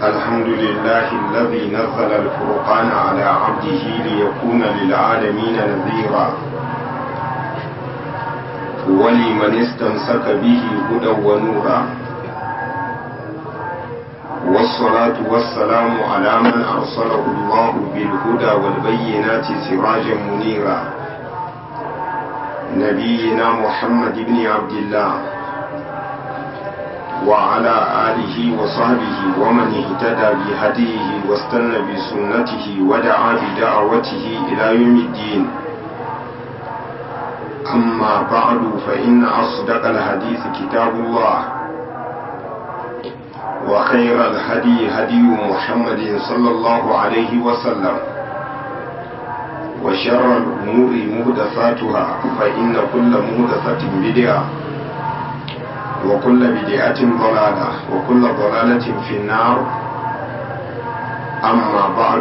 الحمد لله الذي نزل الفرقان على عبده ليكون للعالمين نذيرا ولمن استمسك به هدى ونورا والصلاة والسلام على من أرسله الله بالهدى والبينات سراجا منيرا نبينا محمد بن عبد الله وعلى آله وصحبه ومن اهتدى بهديه واستنى بسنته ودعا بدعوته إلى يوم الدين أما بعد فإن أصدق الحديث كتاب الله وخير الهدي هدي محمد صلى الله عليه وسلم وشر الأمور مهدفاتها فإن كل مهدفة بدعة وكل بدعة ضلالة وكل ضلالة في النار أما بعد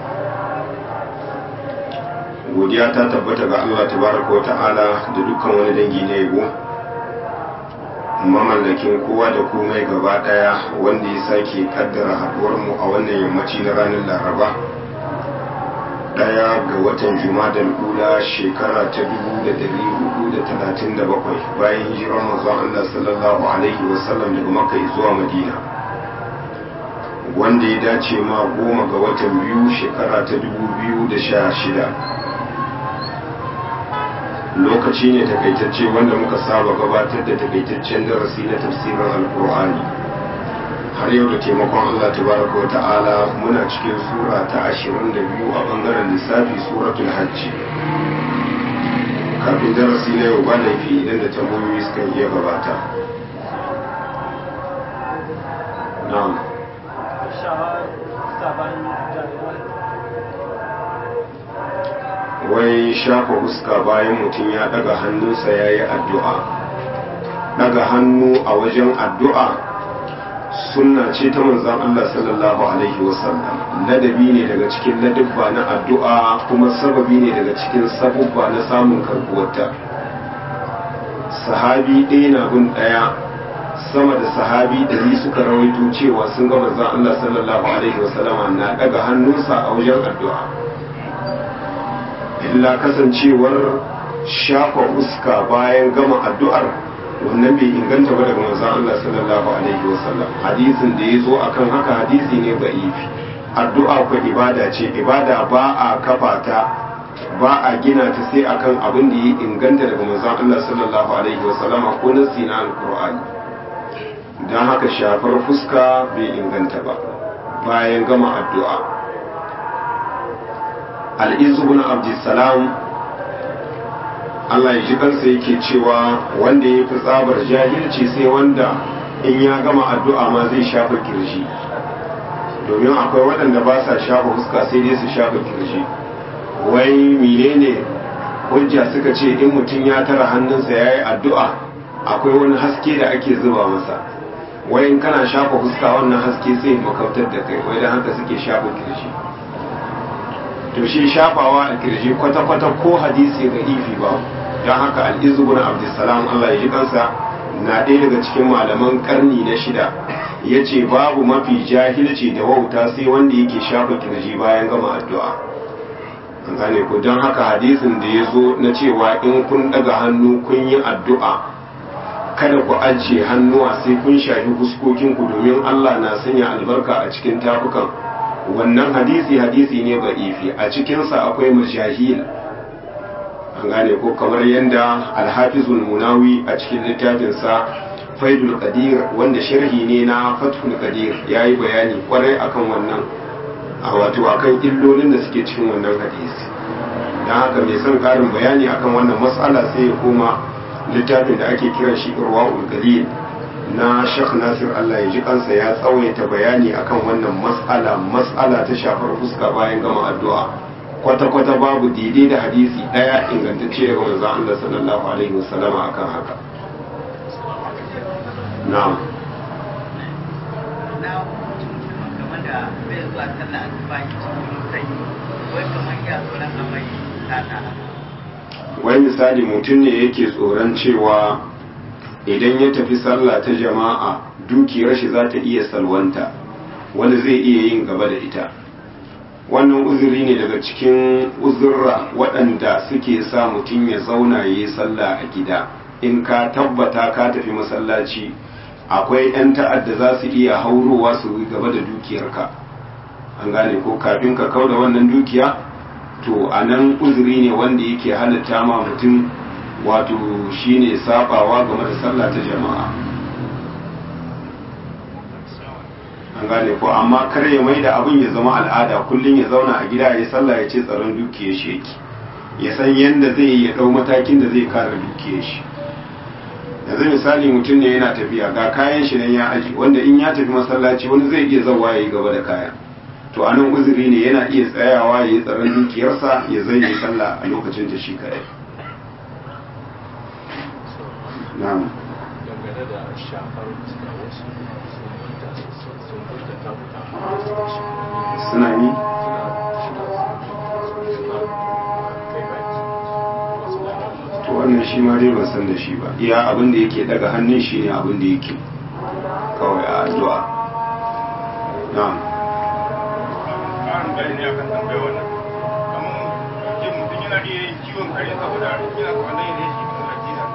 godiya ta tabbata ga Allah tabaraka wa ta'ala da dukkan wani dangi na yabo mamallakin kowa da komai gaba daya wanda ya sake kaddara haduwar mu a wannan yammaci na ranar laraba daya ga watan jumadal ula shekara ta 1437 bayan hijirar manzon Allah sallallahu alaihi wasallam daga makka zuwa madina wanda ya dace ma goma ga watan biyu shekara ta 2016 lokaci ne takaitacce wanda muka saba gabatar da takaitaccen darasi na tafsirin alkur'ani har yau da taimakon Allah tabaraka wa ta'ala muna cikin sura ta 22 a bangaren lissafi suratul hajji kafin darasi na yau ba laifi idan da tambayoyi suka iya gabata na'am wai shafa huska bayan mutum ya daga hannunsa ya yi addu'a daga hannu a wajen addu'a sunna ce ta manzan Allah sallallahu Alaihi wasallam ladabi ne daga cikin ladabba na addu'a kuma sababi ne daga cikin sabubba na samun karbuwarta sahabi ɗaya na bin ɗaya sama da sahabi ɗari suka rawaito cewa sun ga manzan Allah sallallahu Alaihi wasallama na daga hannunsa a wajen addu'a illa kasancewar shafa fuska bayan gama addu'ar wannan bai inganta ba daga manzon Allah sallallahu alaihi wasallam hadisin da ya zo akan haka hadisi ne da'ifi addu'a ko ibada ce ibada ba a kafa ta ba a gina ta sai akan abin da ya inganta daga manzon Allah sallallahu alaihi wasallam ko nasi na alqur'ani dan haka shafar fuska bai inganta ba bayan gama addu'a al'izu bin abdulsalam Allah ya ji kansa yake cewa wanda ya fi tsabar jahilci sai wanda in ya gama addu'a ma zai shafa kirji domin akwai waɗanda ba sa shafa fuska sai dai su shafa kirji wai menene hujja suka ce in mutum ya tara hannunsa ya yi addu'a akwai wani haske da ake zuba masa wai in kana shafa fuska wannan haske sai makautar da kai wai da haka suke shafa kirji to shi shafawa a kirji kwata-kwata ko hadisi ga ifi ba don haka al'izu bin abdulsalam Allah ya ji kansa na ɗaya daga cikin malaman karni na shida ya ce babu mafi jahilci da wauta sai wanda yake shafa kirji bayan gama addu'a an gane ku don haka hadisin da ya zo na cewa in kun ɗaga hannu kun yi addu'a kada ku ajiye hannuwa sai kun shafi fuskokinku domin Allah na sanya albarka a cikin tafukan wannan hadisi hadisi ne ba'ifi a cikinsa akwai mashahil an gane ko kamar yadda alhafizul munawi a cikin littafinsa faidul qadir wanda sharhi ne na fathul qadir ya yi bayani kwarai akan wannan a wato akan illolin da suke cikin wannan hadisi don haka mai son karin bayani akan wannan matsala sai ya koma littafin da ake kiran shi irwa'ul galil na Sheikh Nasir Allah ya ji kansa ya tsawaita bayani akan wannan mas'ala mas'ala ta shafar fuska bayan gama addu'a kwata-kwata babu daidai da hadisi daya ingantacce daga manzon Allah sallallahu alaihi wasallama akan haka na'am na kamar da bai zuwa sallah asuba cikin sanyi wai kamar ya tsoron amai tata wai misali mutum ne yake tsoron cewa idan ya tafi sallah ta jama'a dukiyar shi za ta iya salwanta wanda zai iya yin gaba da ita wannan uzuri ne daga cikin uzurra waɗanda suke sa mutum ya zauna ya yi sallah a gida in ka tabbata ka tafi masallaci akwai 'yan ta'adda za su iya haurowa su gaba da dukiyarka an gane ko kafin ka kau da wannan dukiya to a nan uzuri ne wanda yake halatta ma mutum wato shine sabawa game da sallah ta jama'a an gane ko amma kar ya mai da abin ya zama al'ada kullum ya zauna a gida ya sallah ya ce tsaron dukiyar shi yake ya san yadda zai yi ya ɗau matakin da zai kare dukiyar shi yanzu misali mutum ne yana tafiya ga kayan shi nan ya aji wanda in ya tafi masallaci wani zai iya zawa ya yi gaba da kayan to a nan uzuri ne yana iya tsayawa ya yi tsaron dukiyarsa ya zai yi sallah a lokacin da shi kadai na'am dangane da shafar fuska wasu sun burta ta buta a shi suna yi to wannan shi ma dai ban san da shi ba iya abin da yake daga hannun shi ne abin da yake kawai a addu'a na'am ƙarin bayani ne akan tambayar wannan kamar ke mutum yana iya yin ciwon kare saboda yana kwanan yin shi kuma lafiya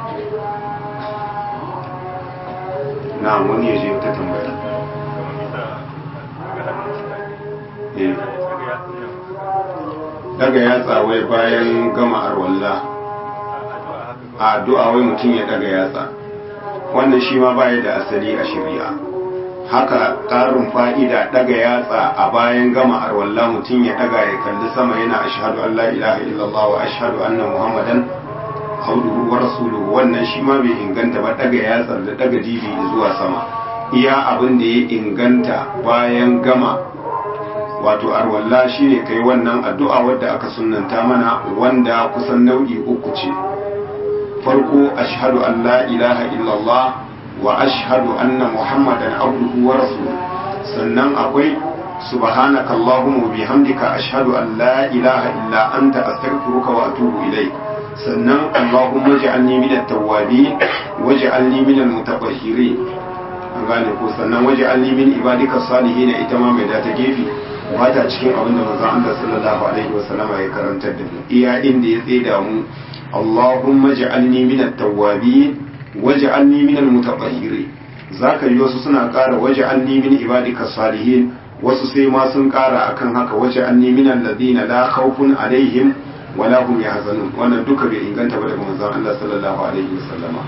na'am wani ya je ta tambaya kamar bisa daga hannun mutane eh daga yatsun nan daga yatsa wai bayan gama arwalla a addu'a haka a addu'a wai mutum ya daga yatsa wannan shi ma baya da asali a shari'a haka ƙarin fa'ida daga yatsa a bayan gama arwalla mutum ya daga ya kalli sama yana ashhadu an la ilaha illallah wa ashhadu anna muhammadan abduhu wa rasuluhu wannan shi ma bai inganta ba daga yatsar da daga dibi zuwa sama iya abin da ya inganta bayan gama wato arwalla shine kai wannan addu'a wadda aka sunnanta mana wanda kusan nau'i uku ce farko ashhadu an la ilaha illallah wa ashhadu anna muhammadan abduhu wa rasuluhu sannan akwai subhanaka allahumma wa bihamdika ashhadu an la ilaha illa anta astaghfiruka wa atubu ilayk sannan allahumma ij'alni minat tawwabin waj'alni minal mutatahhirin an gane ko sannan waj'alni min ibadika salihin ita ma mai da ta gefe ba ta cikin abin da manzon Allah sallallahu alaihi wasallama ya karantar da mu iya inda ya tseda mu Allahumma ja'alni minat tawwabin waj'alni minal mutatahhirin zaka yi wasu suna ƙara waj'alni min ibadika salihin wasu sai ma sun ƙara akan haka waj'alni minal ladina la khawfun alaihim wala hum yahzanun wannan duka bai inganta ba daga manzon Allah sallallahu alaihi wasallama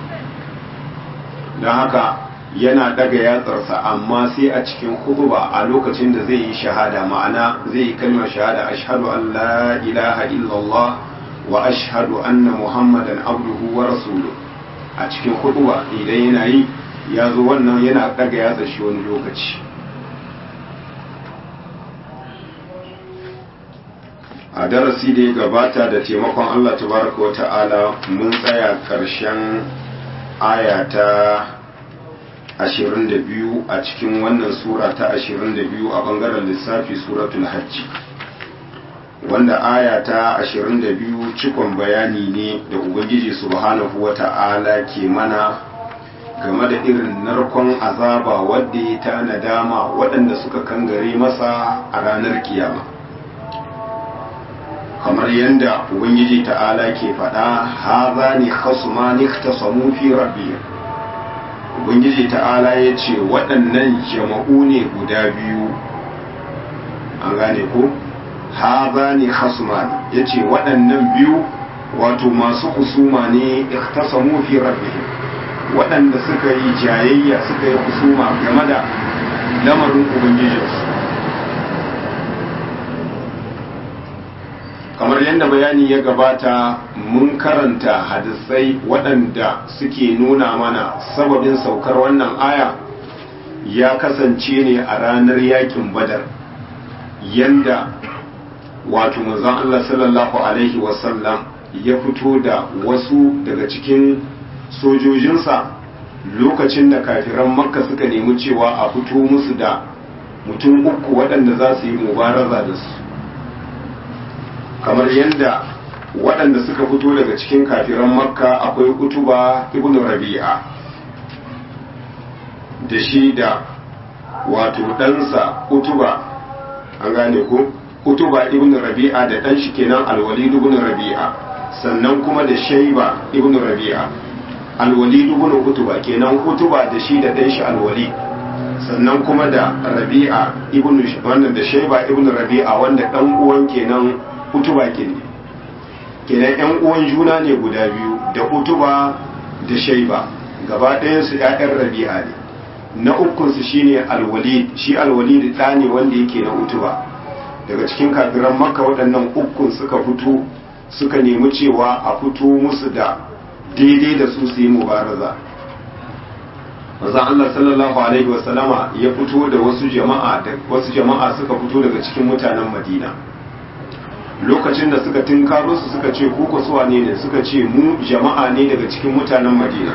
dan haka yana daga yatsarsa amma sai a cikin hutuba a lokacin da zai yi shahada ma'ana zai yi kalmar shahada ashhadu an la ilaha illallah wa ashhadu anna muhammadan abduhu wa rasuluhu a cikin hutuba idan yana yi ya zo wannan yana daga yatsa shi wani lokaci a darasi da ya gabata da taimakon Allah tabaraka wa ta'ala mun tsaya ƙarshen aya ta 22 a cikin wannan sura ta 22 a bangaren lissafi suratul hajji wanda aya ta 22 cikon bayani ne da ubangiji subhanahu wa ta'ala ke mana game da irin narkon azaba wadda ya ta nadama waɗanda suka kangare masa a ranar kiyama kamar yadda ubangiji ta'ala ke faɗa haza ne khasumani ikhtasamu fi rabbihim ubangiji ta'ala ya ce waɗannan jama'u ne guda biyu an gane ko haza ne khasumani ya ce waɗannan biyu wato masu husuma ne ikhtasamu fi rabbihim waɗanda suka yi jayayya suka yi husuma game da lamarin ubangijinsu kamar yadda bayani ya gabata mun karanta hadisai waɗanda suke nuna mana sababin saukar wannan aya ya kasance ne a ranar yakin badar yanda wato manzon Allah sallallahu alaihi wasallam ya fito da wasu daga cikin sojojinsa lokacin da kafiran makka suka nemi cewa a fito musu da mutum uku waɗanda za su yi mubaraza da su kamar yadda waɗanda suka fito daga cikin kafiran makka akwai utuba ibn rabi'a da shi da wato ɗansa utuba an gane ko utuba ibn rabi'a da ɗan shi kenan alwalid ibn rabi'a sannan kuma da shaiba ibn rabi'a alwalid ibn utuba kenan utuba da shi da ɗan shi alwalid sannan kuma da rabi'a ibn wannan da shaiba ibn rabi'a wanda ɗan uwan kenan utuba kenan kenan yan uwan juna ne guda biyu da utuba da shaiba gaba ɗayansu ‘ya'yan rabi'a ne na ukunsu shine alwalid shi alwalid ɗa ne wanda yake na utuba daga cikin kafiran makka waɗannan ukun suka fito suka nemi cewa a fito musu da daidai da su su yi mubaraza maza Allah sallallahu alaihi wasallama ya fito da wasu jama'a da wasu jama'a suka fito daga cikin mutanen madina lokacin da suka tinkaro su suka ce ku ku suwa ne suka ce mu jama'a ne daga cikin mutanen madina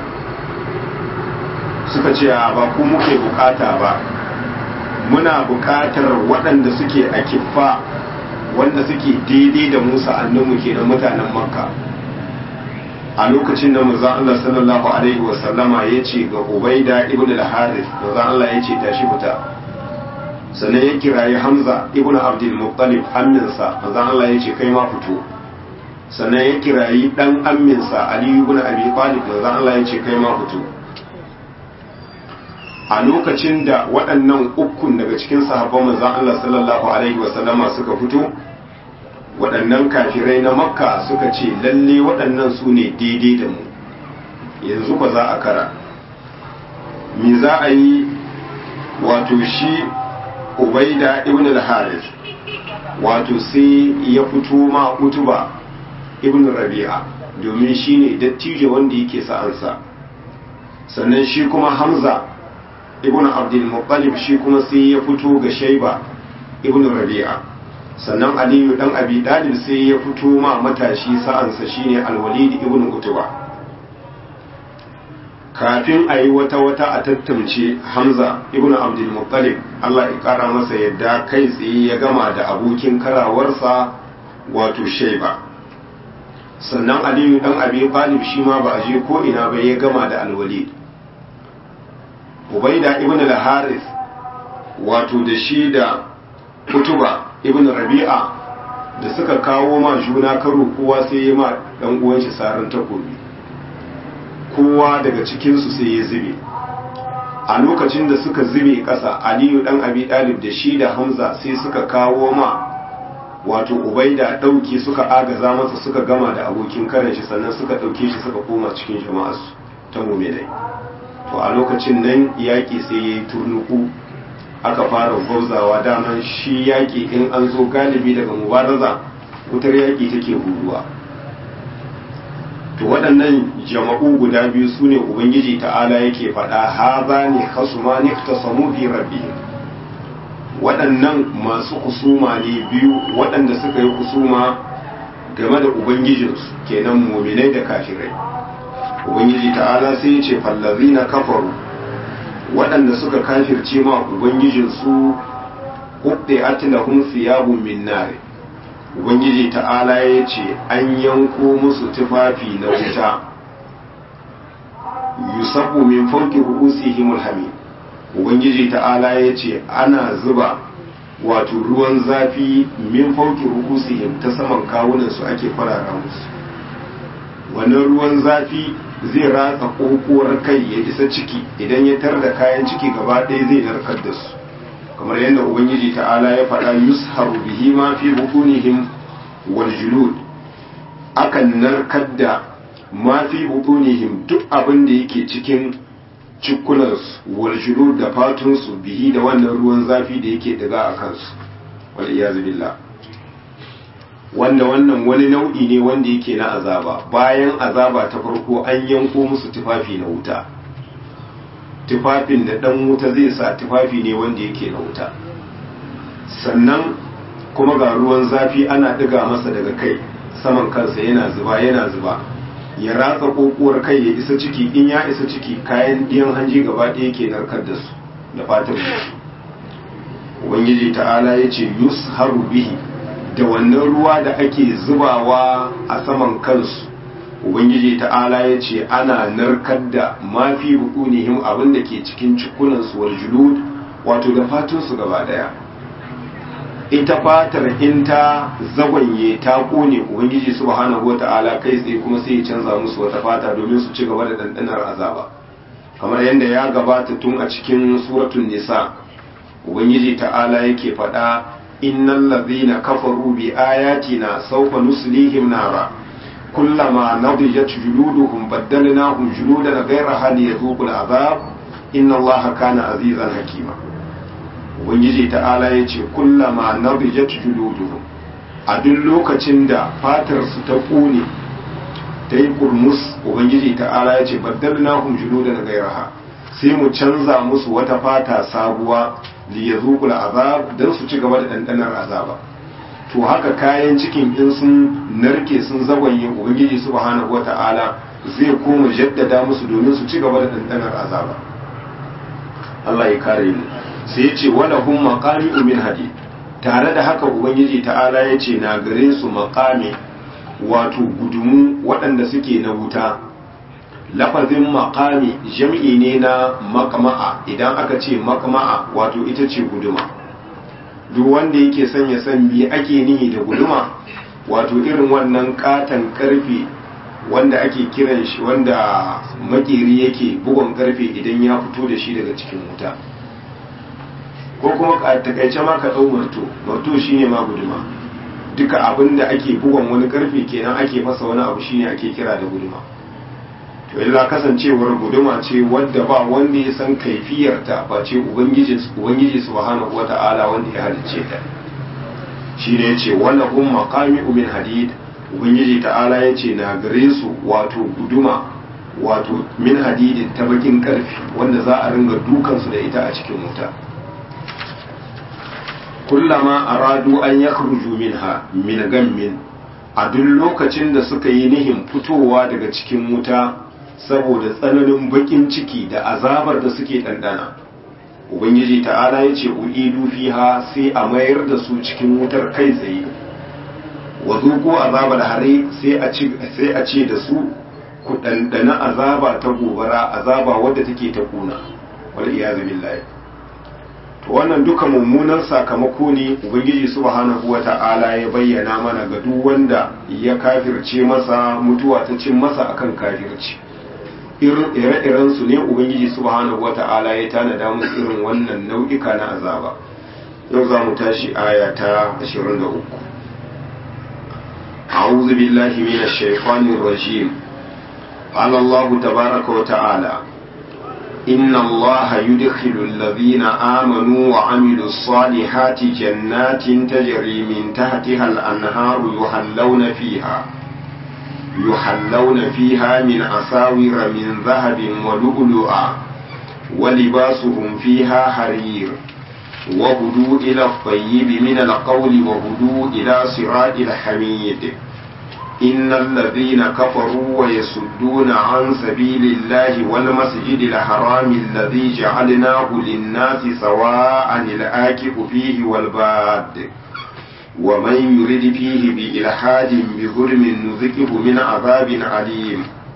suka ce a ba ku muke bukata ba muna bukatar waɗanda suke a kiffa wanda suke daidai da musa annanmu ke da mutanen makka a lokacin da maza Allah sallallahu alaihi wasallama ya ce ga ubaida ibn al-harith maza Allah ya ce tashi fita sannan ya kirayi hamza ibn abdul muttalib amminsa maza Allah ya ce kai ma fito sannan ya kirayi dan amminsa ali ibn abi talib maza Allah ya ce kai ma fito a lokacin da waɗannan ukun daga cikin sahabban manzon Allah sallallahu alaihi wasallama suka fito waɗannan kafirai na makka suka ce lalle waɗannan su ne daidai da mu yanzu ba za a kara me za a yi wato shi ubaida ibn al-haris wato sai ya fito ma utuba ibn rabi'a domin shine dattijo wanda yake sa'ansa sannan shi kuma hamza ibn abdul muttalib shi kuma sai ya fito ga shaiba ibn rabi'a sannan aliyu dan abi dalib sai ya fito ma matashi sa'ansa shine alwalid ibn utuba kafin a yi wata wata a tattamce hamza ibn abdul muttalib Allah ya kara masa yadda kai tsaye ya gama da abokin karawarsa wato shaiba sannan aliyu dan abi talib shi ma ba a je ko ina ba ya gama da alwalid ubaida ibn al-haris wato da shi da kutuba ibn rabi'a da suka kawo ma juna karo kowa sai ya ma dan uwan shi sarin takobi kowa daga cikin su sai ya zube a lokacin da suka zube ƙasa aliyu dan abi dalib da shi da hamza sai suka kawo ma wato ubaida ɗauki suka agaza masa suka gama da abokin karen shi sannan suka ɗauke shi suka koma cikin jama'arsu ta muminai to a lokacin nan yaƙi sai ya yi turnuku aka fara gwauzawa daman shi yaƙi in an zo galibi daga mubaraza wutar yaƙi take huruwa to waɗannan jama'u guda biyu su ne ubangiji ta'ala yake faɗa haza ne hasuma ne ta samu fi rabbi waɗannan masu kusuma ne biyu waɗanda suka yi kusuma game da ubangijinsu kenan muminai da kafirai ubangiji ta'ala sai ya ce fallazina kafaru waɗanda suka kafirce ma ubangijinsu hudde atilahum thiyabun min nar ubangiji ta'ala ya ce an yanko musu tufafi na wuta yusabu min fawqi ru'usihim alhamim ubangiji ta'ala ya ce ana zuba wato ruwan zafi min fawqi ru'usihim ta saman kawunan su ake farara musu wannan ruwan zafi zai ratsa kokowar kai ya isa ciki idan ya tar da kayan ciki gaba ɗaya zai narkar da su kamar yadda ubangiji ta'ala ya faɗa yusharu bihi ma fi butunihim wal julud akan narkar da ma fi butunihim duk abin da yake cikin cikunansu wal julud da fatunsu bihi da wannan ruwan zafi da yake daga a kansu wal iyazu billah wanda wannan wani nau'i ne wanda yake na azaba bayan azaba ta farko an yanko musu tufafi na wuta tufafin da dan wuta zai sa tufafi ne wanda yake na wuta sannan kuma ga ruwan zafi ana ɗiga masa daga kai saman kansa yana zuba yana zuba ya ratsa kokuwar kai ya isa ciki in ya isa ciki kayan ɗiyan hanji gaba ɗaya ke narkar da su da fatan ubangiji ta'ala ya ce yusharu bihi da wannan ruwa da ake zubawa a saman kansu ubangiji ta'ala ya ce ana narkar da mafi bukunihim abin da ke cikin cikunansu wal julud wato da fatunsu gaba daya ita fatar in ta zagwanye ta kone ubangiji subhanahu wata'ala kai tsaye kuma sai ya canza musu wata fata domin su ci gaba da dandanar azaba kamar yadda ya gabata tun a cikin suratul nisa ubangiji ta'ala yake faɗa innal ladhina kafaru bi ayatina sawfa nuslihim nara kullama nadijat juluduhum baddalnahum juludan ghayraha liyadhuqul azab inna allaha kana azizan hakima ubangiji ta'ala yace kullama nadijat juluduhum a duk lokacin da fatar su ta kone ta yi kurmus ubangiji ta'ala yace baddalnahum juludan ghayraha sai mu canza musu wata fata sabuwa liyazuqul azab dan su ci gaba da dandanar azaba to haka kayan cikin in sun narke sun zagwanye ubangiji subhanahu wata'ala zai koma jaddada musu domin su ci gaba da dandanar azaba Allah ya kare mu sai ya ce wala hum maqami min hadid tare da haka ubangiji ta'ala ya ce na gare su maqami wato gudumu waɗanda suke na wuta lafazin makami jam'i ne na makama'a idan aka ce makama'a wato ita ce guduma duk wanda yake son ya san me ake nihi da guduma wato irin wannan katon karfe wanda ake kiran shi wanda makeri yake bugon karfe idan ya fito da shi daga cikin wuta ko kuma a takaice ma ka ɗau marto marto shine ma guduma duka abin da ake bugon wani karfe kenan ake fasa wani abu shine ake kira da guduma to illa kasancewar guduma ce wadda ba wanda ya san kaifiyarta ba ce ubangiji ubangiji subhanahu wata'ala wanda ya halicce ta shine yace wala hum maqami min hadid ubangiji ta'ala yace na gare su wato guduma wato min hadidin ta bakin karfi wanda za a ringa dukan su da ita a cikin wuta kullama aradu an yakhruju minha min gammin a duk lokacin da suka yi nihin fitowa daga cikin wuta saboda tsananin bakin ciki da azabar da suke ɗanɗana ubangiji ta'ala ya ce u'idu fiha sai a mayar da su cikin wutar kai tsaye wa zuko azabar hare sai a ce da su ku ɗanɗana azaba ta gobara azaba wadda take ta kuna wal iyazu billahi to wannan duka mummunan sakamako ne ubangiji subhanahu wata'ala ya bayyana mana ga duk wanda ya kafirce masa mutuwa ta cin masa akan kafirci ire-iren su ne ubangiji subhanahu wata'ala ya tanada musu irin wannan nau'ika na azaba yau za mu tashi aya ta 23 أعوذ بالله من الشيطان الرجيم قال الله تبارك وتعالى إن الله يدخل الذين آمنوا وعملوا الصالحات جنات تجري من تحتها الأنهار يحلون فيها يحلون فيها من أساور من ذهب ولؤلؤا ولباسهم فيها حرير وهدوا إلى الطيب من القول وهدوا إلى صراط الحميد إن الذين كفروا ويصدون عن سبيل الله والمسجد الحرام الذي جعلناه للناس سواء الآكف فيه والباد ومن يرد فيه بإلحاد بظلم نذقه من عذاب عليم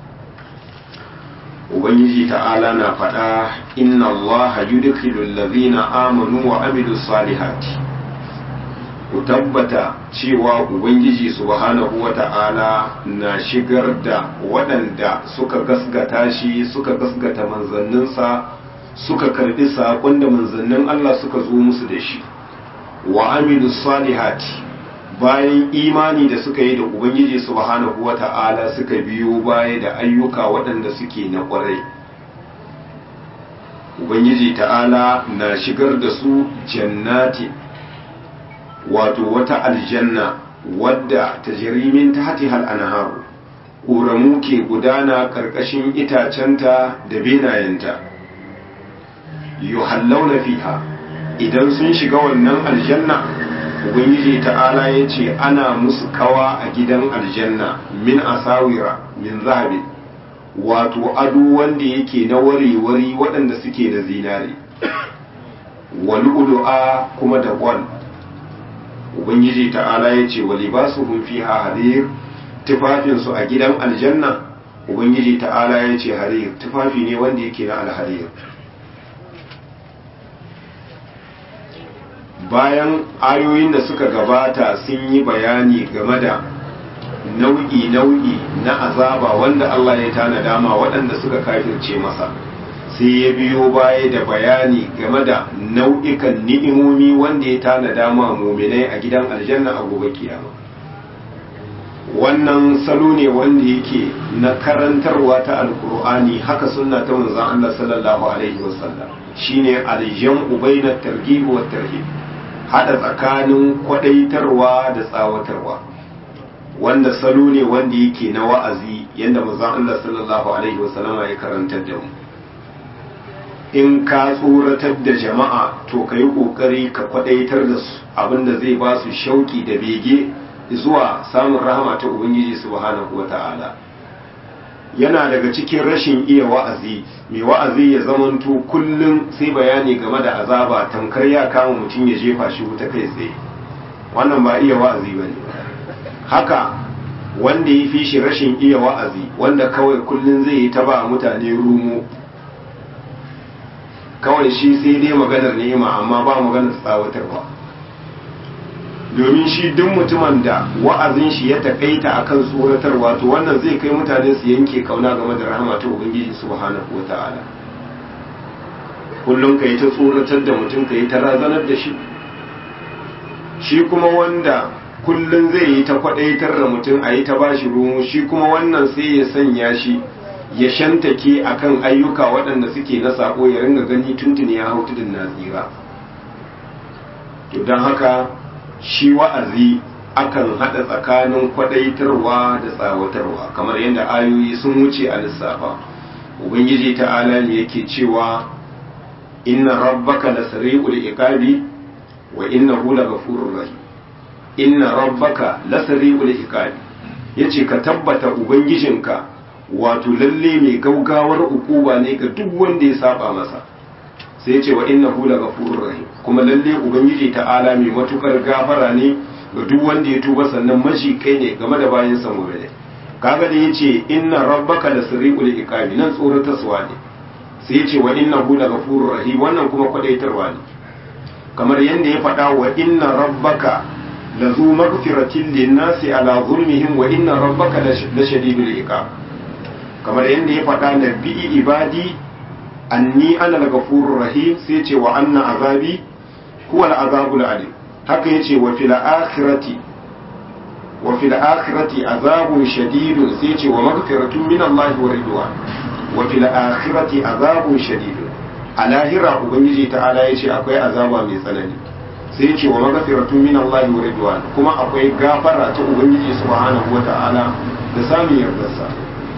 Ubangiji ta'ala na faɗa inna Allah yudkhilu allazina amanu wa amilu salihati ku tabbata cewa ubangiji subhanahu wata'ala na shigar da waɗanda suka gasgata shi suka gasgata manzanninsa suka karɓi saƙon da manzannin Allah suka zo musu da shi wa amilu salihati bayan imani da suka yi da ubangiji subhanahu wata'ala suka biyo baya da ayyuka waɗanda suke na ƙwarai ubangiji ta'ala na shigar da su jannati wato wata aljanna wadda ta jirimin ta hati anharu ƙoramu ke gudana ƙarƙashin itacenta da benayenta yuhallauna fiha idan sun shiga wannan aljanna ubangiji ta'ala ya ce ana musu kawa a gidan aljanna min asawira min zahabi wato ado wanda yake na wari-wari waɗanda suke da zinare wal'ulu'a kuma da gwal ubangiji ta'ala ya ce wali ba su fiha harir tufafinsu a gidan aljanna ubangiji ta'ala ya ce harir tufafi ne wanda yake na alharir bayan ayoyin da suka gabata sun yi bayani game da nau'i-nau'i na azaba wanda Allah ya tanada ma waɗanda suka kafirce masa sai ya biyo baya da bayani game da nau'ikan ni'imomi wanda ya tanada ma muminai a gidan aljanna a gobe kiyama wannan salo ne wanda yake na karantarwa ta alkur'ani haka sunna ta manzon Allah sallallahu alaihi wasallam shine aljam'u bainat targhib wa tarhib hada tsakanin kwadaitarwa da tsawatarwa wanda salo ne wanda yake na wa'azi yanda manzon Allah sallallahu alaihi wasallama ya karantar da mu in ka tsoratar da jama'a to ka yi ƙoƙari ka kwadaitar da su abinda zai ba su shauki da bege zuwa samun rahama ta ubangiji subhanahu wata'ala yana daga cikin rashin iya wa'azi mai wa'azi ya zamanto kullum sai bayani game da azaba tamkar ya kama mutum ya jefa shi wuta kai tsaye wannan ba iya wa'azi ba ne haka wanda ya fi shi rashin iya wa'azi wanda kawai kullum zai yi ta ba mutane rumo kawai shi sai dai maganar ni'ima amma ba maganar tsawatarwa domin shi duk mutumin da wa'azin shi ya takaita akan tsoratarwa to wannan zai kai mutane su yanke kauna game da rahama ta ubangiji subhanahu wata'ala kullum ka yi ta tsoratar da mutum ka yi ta razanar da shi shi kuma wanda kullum zai yi ta kwadaitar da mutum a yi ta bashi rumu shi kuma wannan sai ya sanya shi ya shantake akan ayyuka waɗanda suke na sako ya ringa gani tuntuni ya hau tudun na tsira to don haka shi wa'azi akan haɗa tsakanin kwadaitarwa da tsawatarwa kamar yadda ayoyi sun wuce a lissafa ubangiji ta'ala ne yake cewa inna rabbaka la sari'ul iqabi wa innahu laghafurur rahim inna rabbaka la sari'ul iqabi yace ka tabbata ubangijinka wato lalle mai gaugawar ukuba ne ga duk wanda ya saba masa sai ce wa innahu laghafurur rahim kuma lalle ubangiji ta'ala mai matukar gafara ne ga duk wanda ya tuba sannan mashi kai ne game da bayan sa mu'mini kaga da yace inna rabbaka lasri'ul iqabi nan tsoratarwa ne sai yace wa innahu laghafurur rahim wannan kuma kwadaitarwa ne kamar yanda ya faɗa wa inna rabbaka lazu maghfiratin lin-nasi ala zulmihim wa inna rabbaka lashadidul iqab kamar yanda ya faɗa na bi ibadi anni ana al-ghafurur rahim sai ce wa anna azabi huwa al-azabul alim haka yace wa fil akhirati wa fil akhirati azabun shadidun sai ce wa maghfiratun min Allah wa ridwan wa fil akhirati azabun shadidun a lahira ubangiji ta'ala yace akwai azaba mai tsanani sai ce wa maghfiratun min Allah wa ridwan kuma akwai gafara ta ubangiji subhanahu wa ta'ala da samun yardarsa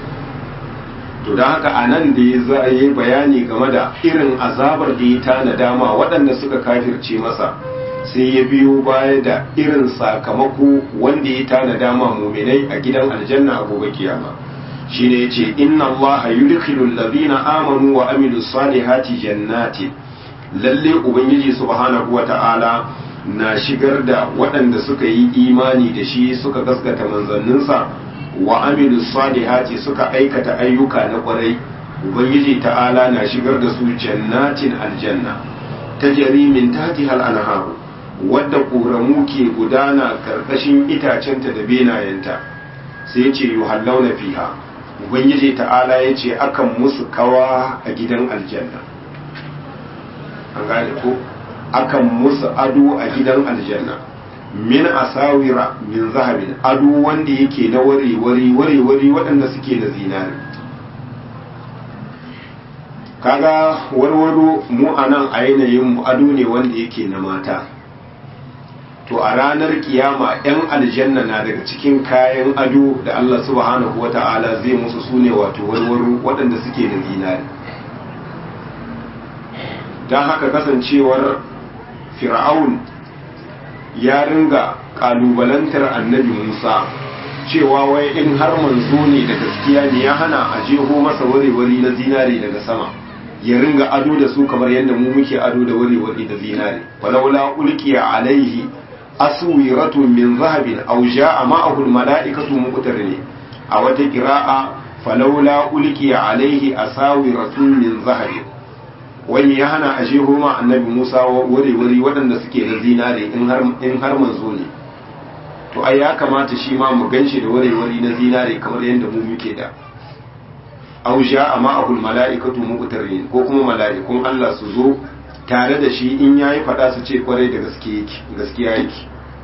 to da haka a nan da ya za a yi bayani game da irin azabar da ya tana dama waɗanda suka kafirce masa sai ya biyo baya da irin sakamako wanda ya tana dama muminai a gidan aljanna a gobe kiyama shine yace inna allaha yudkhilu alladhina amanu wa amilus salihati jannati lalle ubangiji subhanahu wata'ala na shigar da waɗanda suka yi imani da shi suka gaskata manzanninsa wa amilu salihati suka aikata ayyuka na kwarai ubangiji ta'ala na shigar da su jannatin aljanna ta min tahtiha al-anharu wadda ƙoramu ke gudana karkashin itacenta da benayenta sai ya ce yuhallawna fiha ubangiji ta'ala ya ce akan musu kawa a gidan aljanna an gane ko akan musu ado a gidan aljanna min asawira min zahabin ado wanda yake na wari-wari wari-wari waɗanda suke da zinari kaga warwaro mu a nan a yanayin ado ne wanda yake na mata to a ranar kiyama 'yan aljanna na daga cikin kayan ado da Allah subhanahu wata'ala zai musu sune wato warwaro waɗanda suke da zinari don haka kasancewar fir'aun ya ringa kalubalantar annabi Musa cewa wai in har manzo ne da gaskiya ne ya hana a jeho masa wari-wari na zinare daga sama ya ringa ado da su kamar yadda mu muke ado da wari-wari da zinare falawla ulqiya alaihi aswiratu min zahabin aw jaa ma'ahu almala'ikatu muqtarini a wata qira'a falawla ulqiya alaihi asawiratu min zahabin wani ya hana a jeho ma annabi Musa wuri-wuri waɗanda suke da zinare in har manzo ne to ai ya kamata shi ma mu ganshi da wuri-wuri na zinare kamar yadda mu muke da au sha amma ahul mala'ikatu muqtarin ko kuma mala'ikun Allah su zo tare da shi in yayi fada su ce kwarai da gaskiya yake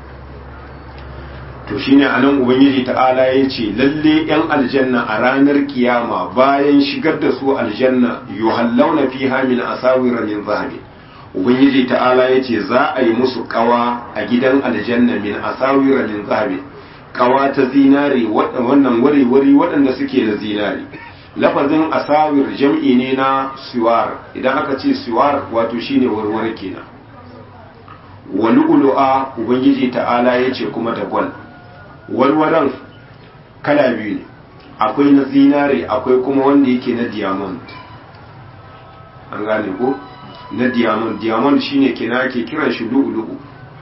to shine anan ubangiji ta'ala ya ce lalle yan aljanna a ranar kiyama bayan shigar da su aljanna yuhallawna fiha min asawira min zahabi ubangiji ta'ala ya ce za a yi musu kawa a gidan aljanna min asawira min zahabi kawa ta zinare wannan wari-wari waɗanda suke da zinare lafazin asawir jam'i ne na siwar idan aka ce siwar wato shine warware kenan wa lu'lu'a ubangiji ta'ala ya ce kuma da gwal warwaran kala biyu ne akwai na zinare akwai kuma wanda yake na diamond an gane ko na diamond diamond shine kina ake kiran shi lu'lu'u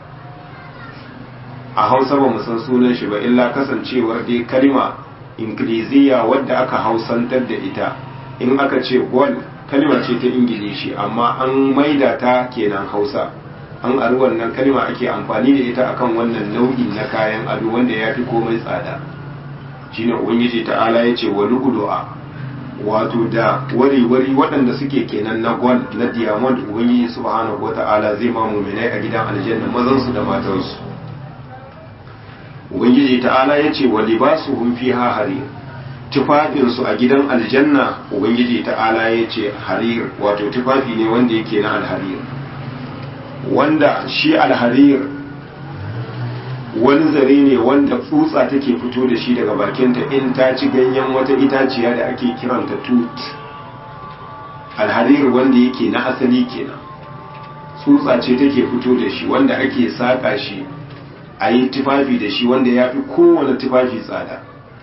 a hausa ba san sunan shi ba illa kasancewar dai kalma ingiliziya wadda aka hausantar da ita in aka ce gold kalma ce ta ingilishi amma an maida ta kenan hausa an ari wannan kalma ake amfani da ita akan wannan nau'i na kayan ado wanda ya fi komai tsada shine ubangiji ta'ala ya ce wa lu'lu'a wato da wari-wari waɗanda suke kenan na gold na diamond ubangiji subhanahu wata'ala zai ma muminai a gidan aljanna mazansu da matansu ubangiji ta'ala ya ce wa libasuhum fiha harir tufafinsu a gidan aljanna ubangiji ta'ala ya ce harir wato tufafi ne wanda yake na alharir wanda shi alharir wani zare ne wanda tsutsa take fito da shi daga bakinta in ta ci ganyen wata itaciya da ake kiranta tut alharir wanda yake na asali kenan tsutsa ce take fito da shi wanda ake saƙa shi a yi tufafi da shi wanda ya fi kowane tufafi tsada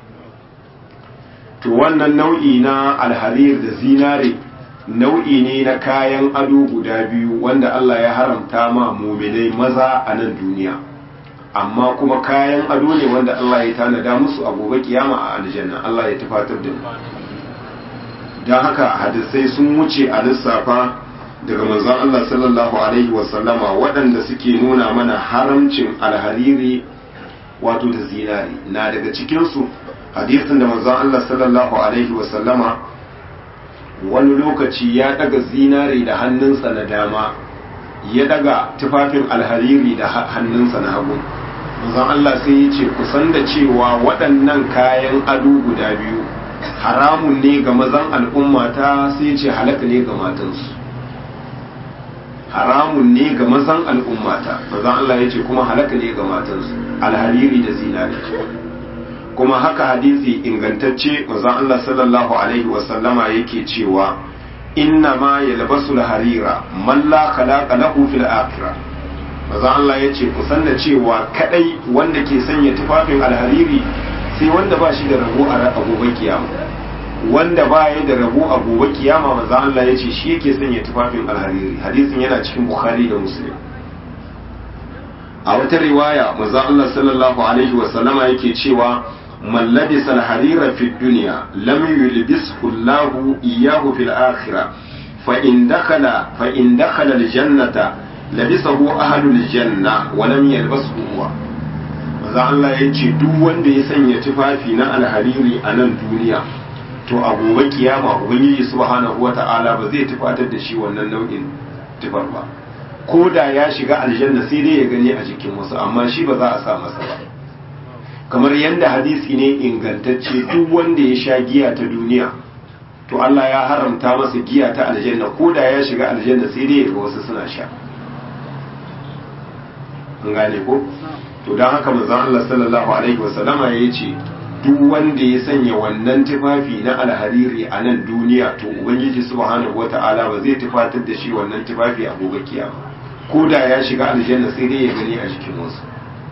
to wannan nau'i na alharir da zinare nau'i ne na kayan ado guda biyu wanda Allah ya haramta ma muminai maza a nan duniya amma kuma kayan ado ne wanda Allah ya tanada musu a gobe kiyama a aljanna Allah ya tufatar da mu don haka hadisai sun wuce a lissafa daga manzon Allah sallallahu alaihi wasallama waɗanda suke nuna mana haramcin alhariri wato da zinari na daga cikinsu hadisin da manzon Allah sallallahu alaihi wasallama wani lokaci ya daga zinari da hannunsa na dama ya daga tufafin alhariri da hannunsa na hagu manzon Allah sai ya ce kusan da cewa waɗannan kayan ado guda biyu haramun ne ga mazan al'ummata sai ya ce halaka ne ga matansu haramun ne ga mazan al'ummata mazan Allah ya ce kuma halaka ne ga matansu alhariri da zinari kuma haka hadisi ingantacce mazan Allah sallallahu alaihi wasallama yake cewa inna ma yalbasu harira man la khalaqa lahu fil akhirah mazan Allah ya ce kusan da cewa kadai wanda ke sanya tufafin alhariri sai wanda ba shi da rabo a gobe kiyama wanda ba ya da rabo a gobe kiyama maza Allah ya ce shi yake sanya tufafin alhariri hadisin yana cikin bukhari da muslim a wata riwaya maza Allah sallallahu alaihi wa sallama yake cewa man labisa alharira fi dunya lam yulbishu Allah iyyahu fil akhirah fa in dakhala fa in dakhala aljannata labisahu ahlul janna wa lam yalbashu huwa maza Allah ya ce duk wanda ya sanya tufafi na alhariri a nan duniya to a gobe kiyama ubangiji subhanahu wata'ala ba zai tufatar da shi wannan nau'in tufar ba ko da ya shiga aljanna sai dai ya gani a jikin wasu amma shi ba za a sa masa ba kamar yadda hadisi ne ingantacce duk wanda ya sha giya ta duniya to Allah ya haramta masa giya ta aljanna ko da ya shiga aljanna sai dai ya ga wasu suna sha an gane ko to don haka manzon Allah sallallahu alaihi wasallama ya ce duk wanda ya sanya wannan tufafi na alhariri a nan duniya to ubangiji subhanahu wata'ala ba zai tufatar da shi wannan tufafi a gobe kiyama ko da ya shiga aljanna sai dai ya gani a jikin wasu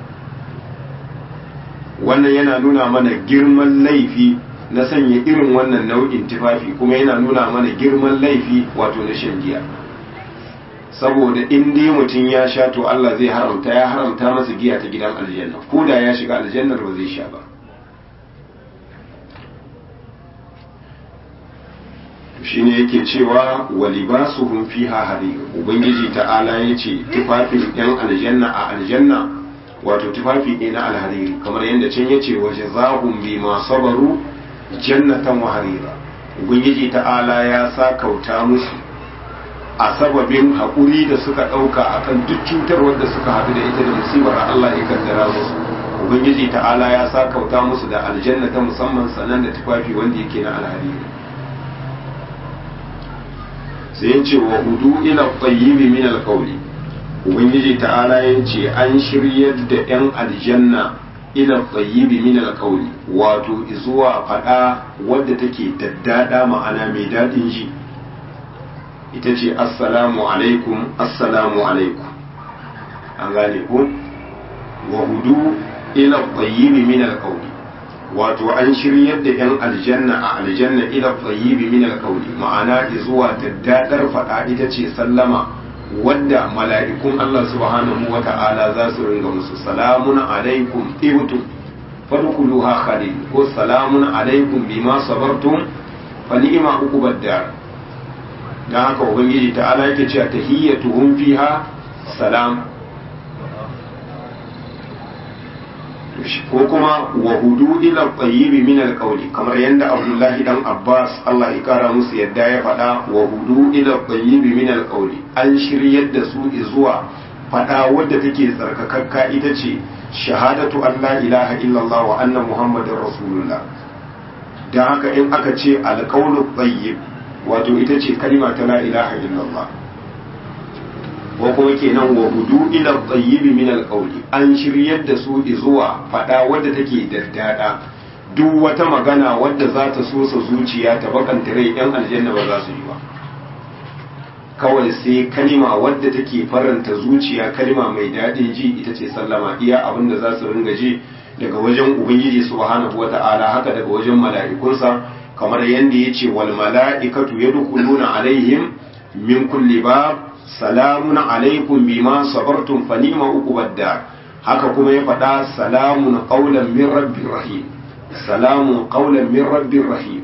wannan yana nuna mana girman laifi na sanya irin wannan nau'in tufafi kuma yana nuna mana girman laifi wato na shan giya saboda in dai mutum ya sha to Allah zai haramta ya haramta masa giya ta gidan aljanna ko da ya shiga aljannar ba zai sha ba shine yake cewa wa libasuhum fiha harir ubangiji ta'ala yace tufafin yan aljanna a aljanna wato tufafi ne na alhariri kamar yadda can yace wa jazahum bima sabaru jannatan wa harira ubangiji ta'ala ya sa kauta musu a sababin haƙuri da suka ɗauka akan duk cutarwar da suka haɗu da ita da musibar Allah ya kaddara musu ubangiji ta'ala ya sa kauta musu da aljanna ta musamman sanan da tufafi wanda yake na alhariri sai ya ce wa hudu ila tayyibi min alqawli ubangiji ta'ala ya ce an shiryar da yan aljanna ila tayyibi min alqawli wato zuwa fada wadda take daddada ma'ana mai dadin ji ita ce assalamu alaikum assalamu alaikum an gane ku wa hudu ila tayyibi min alqawli wato an shiryar da yan aljanna a aljanna ila tayyibi min alqawli ma'ana zuwa daddadar fada ita ce sallama wadda mala'ikun Allah subhanahu wa ta'ala za su ringa musu salamun alaikum ibtum fadkhuluha khalid ko salamun alaikum bima sabartum fa ni'ma uqubad dar dan haka ubangiji ta'ala yake cewa tahiyyatuhum fiha salam ko kuma wa hudu ila tayyibi min alqawli kamar yanda Abdullahi dan Abbas Allah ya kara musu yadda ya faɗa wa hudu ila tayyibi min alqawli an shiryar da su zuwa faɗa wadda take tsarkakakka ita ce shahadatu an la ilaha illallah wa anna muhammadar rasulullah dan haka in aka ce alqawlu tayyib wato ita ce kalma ta la ilaha illallah ko kuma kenan wa hudu ila tayyibi min alqawli an shiryar da su zuwa fada wadda take daddada duk wata magana wadda za ta so sa zuciya ta bakanta rai yan aljanna ba za su yi ba kawai sai kalima wadda take faranta zuciya kalima mai daɗin ji ita ce sallama iya abin da za su ringa ji daga wajen ubangiji subhanahu wata'ala haka daga wajen mala'ikunsa kamar yadda ya ce wal mala'ikatu yadkhuluna alaihim min kulli bab salamun alaikum bima sabartum fa ni'ma uqubad dar haka kuma ya faɗa salamun qawlan min rabbir rahim salamun qawlan min rabbir rahim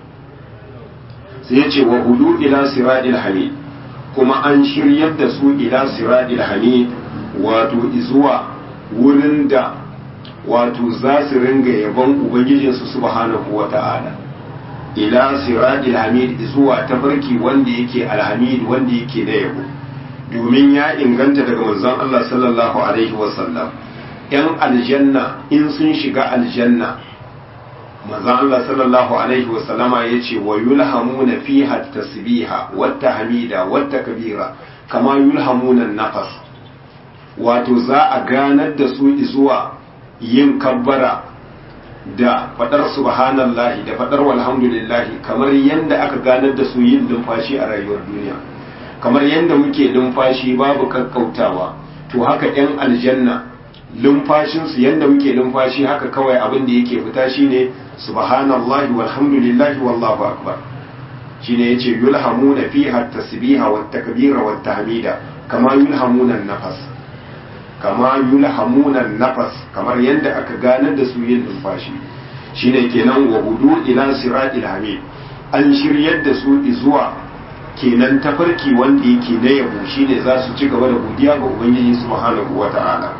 sai ya ce wa hudu ila siradil hamid kuma an shiryar da su ila siradil hamid wato zuwa wurin da wato za su ringa yabon ubangijinsu subhanahu wata'ala ila siradil hamid zuwa tafarki wanda yake alhamid wanda yake da yabo domin ya inganta daga manzon Allah sallallahu alaihi wasallam yan aljanna in sun shiga aljanna manzon Allah sallallahu alaihi wasallama yace wa yulhamuna fiha tasbiha wata hamida wata kabira kama yulhamuna nafas wato za a ganar da su zuwa yin kabbara da fadar subhanallahi da fadar walhamdulillahi kamar yadda aka ganar da su yin numfashi a rayuwar duniya kamar yadda muke numfashi babu kakkautawa to haka yan aljanna lumfashinsu yadda muke lumfashi haka kawai abin da yake fita shine subhanallahi walhamdulillahi wallahu akbar shine yace yulhamuna fiha tasbiha wat takbira wat tahmida kama yulhamuna nafas kama yulhamuna nafas kamar yadda aka ganar da su yin numfashi shine kenan wa hudu ila siratil hamid an shiryar da su zuwa kenan tafarki wanda yake na yabo shine za su ci gaba da godiya ga ubangiji subhanahu wata'ala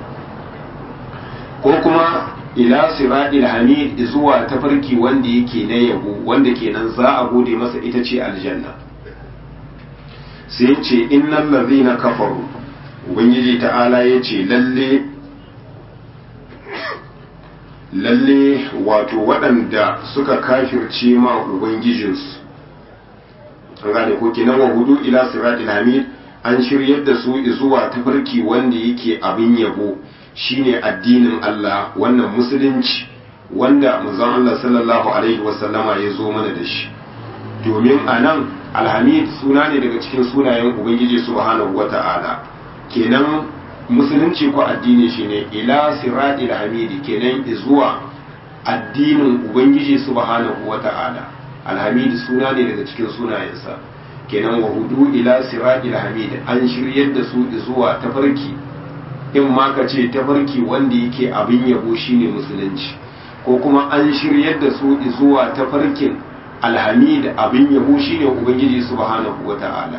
ko kuma ila siratil hamid zuwa tafarki wanda yake na yabo wanda kenan za a gode masa ita ce aljanna sai ce innal ladhina kafaru ubangiji ta'ala ya ce lalle lalle wato waɗanda suka kafirce ma ubangijinsu an gane ko kenan wa hudu ila siratil hamid an shiryar da su zuwa tafarki wanda yake abin yabo shine addinin Allah wannan musulunci wanda manzon Allah sallallahu alaihi wasallama ya zo mana da shi domin anan alhamid suna ne daga cikin sunayen ubangiji subhanahu wata'ala kenan musulunci ko addini shine ila siratil hamidi kenan zuwa addinin ubangiji subhanahu wata'ala alhamidi suna ne daga cikin sunayensa kenan wa hudu ila siratil hamidi an shiryar da su zuwa tafarki in ma ka ce tafarki wanda yake abin yabo shine musulunci ko kuma an shiryar da su zuwa tafarkin alhamid abin yabo shine ubangiji subhanahu wata'ala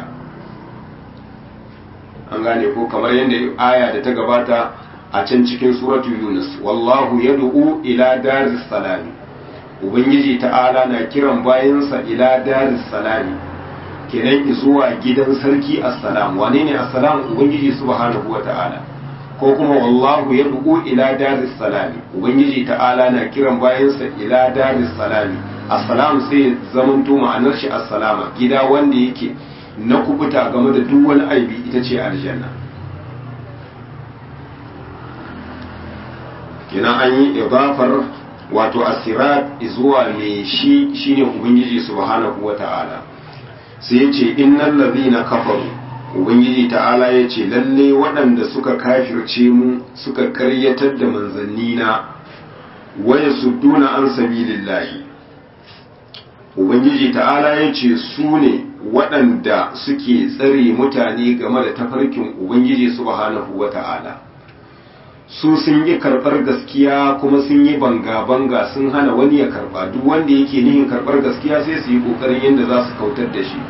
an gane ko kamar yadda aya da ta gabata a can cikin suratu yunus wallahu yad'u ila daris salami ubangiji ta'ala na kiran bayansa ila daris salami kenan zuwa gidan sarki assalam wane ne assalam ubangiji subhanahu wata'ala ko kuma wallahu yad'u ila daris salami ubangiji ta'ala na kiran bayansa ila daris salami assalam sai zamanto ma'anar shi assalama gida wanda yake na kubuta game da duk wani aibi ita ce aljanna kenan an yi idafar wato asirat zuwa mai shi shine ubangiji subhanahu wata'ala sai ya ce innal ladhina kafaru ubangiji ta'ala ya ce lalle waɗanda suka kafirce mu suka karyatar da manzannina waya sudduna an sabilillahi ubangiji ta'ala ya ce su ne waɗanda suke tsare mutane game da tafarkin ubangiji subhanahu wa ta'ala su sun yi karɓar gaskiya kuma sun yi banga-banga sun hana wani ya karɓa duk wanda yake nihin karɓar gaskiya sai su yi ƙoƙarin yadda za su kautar da shi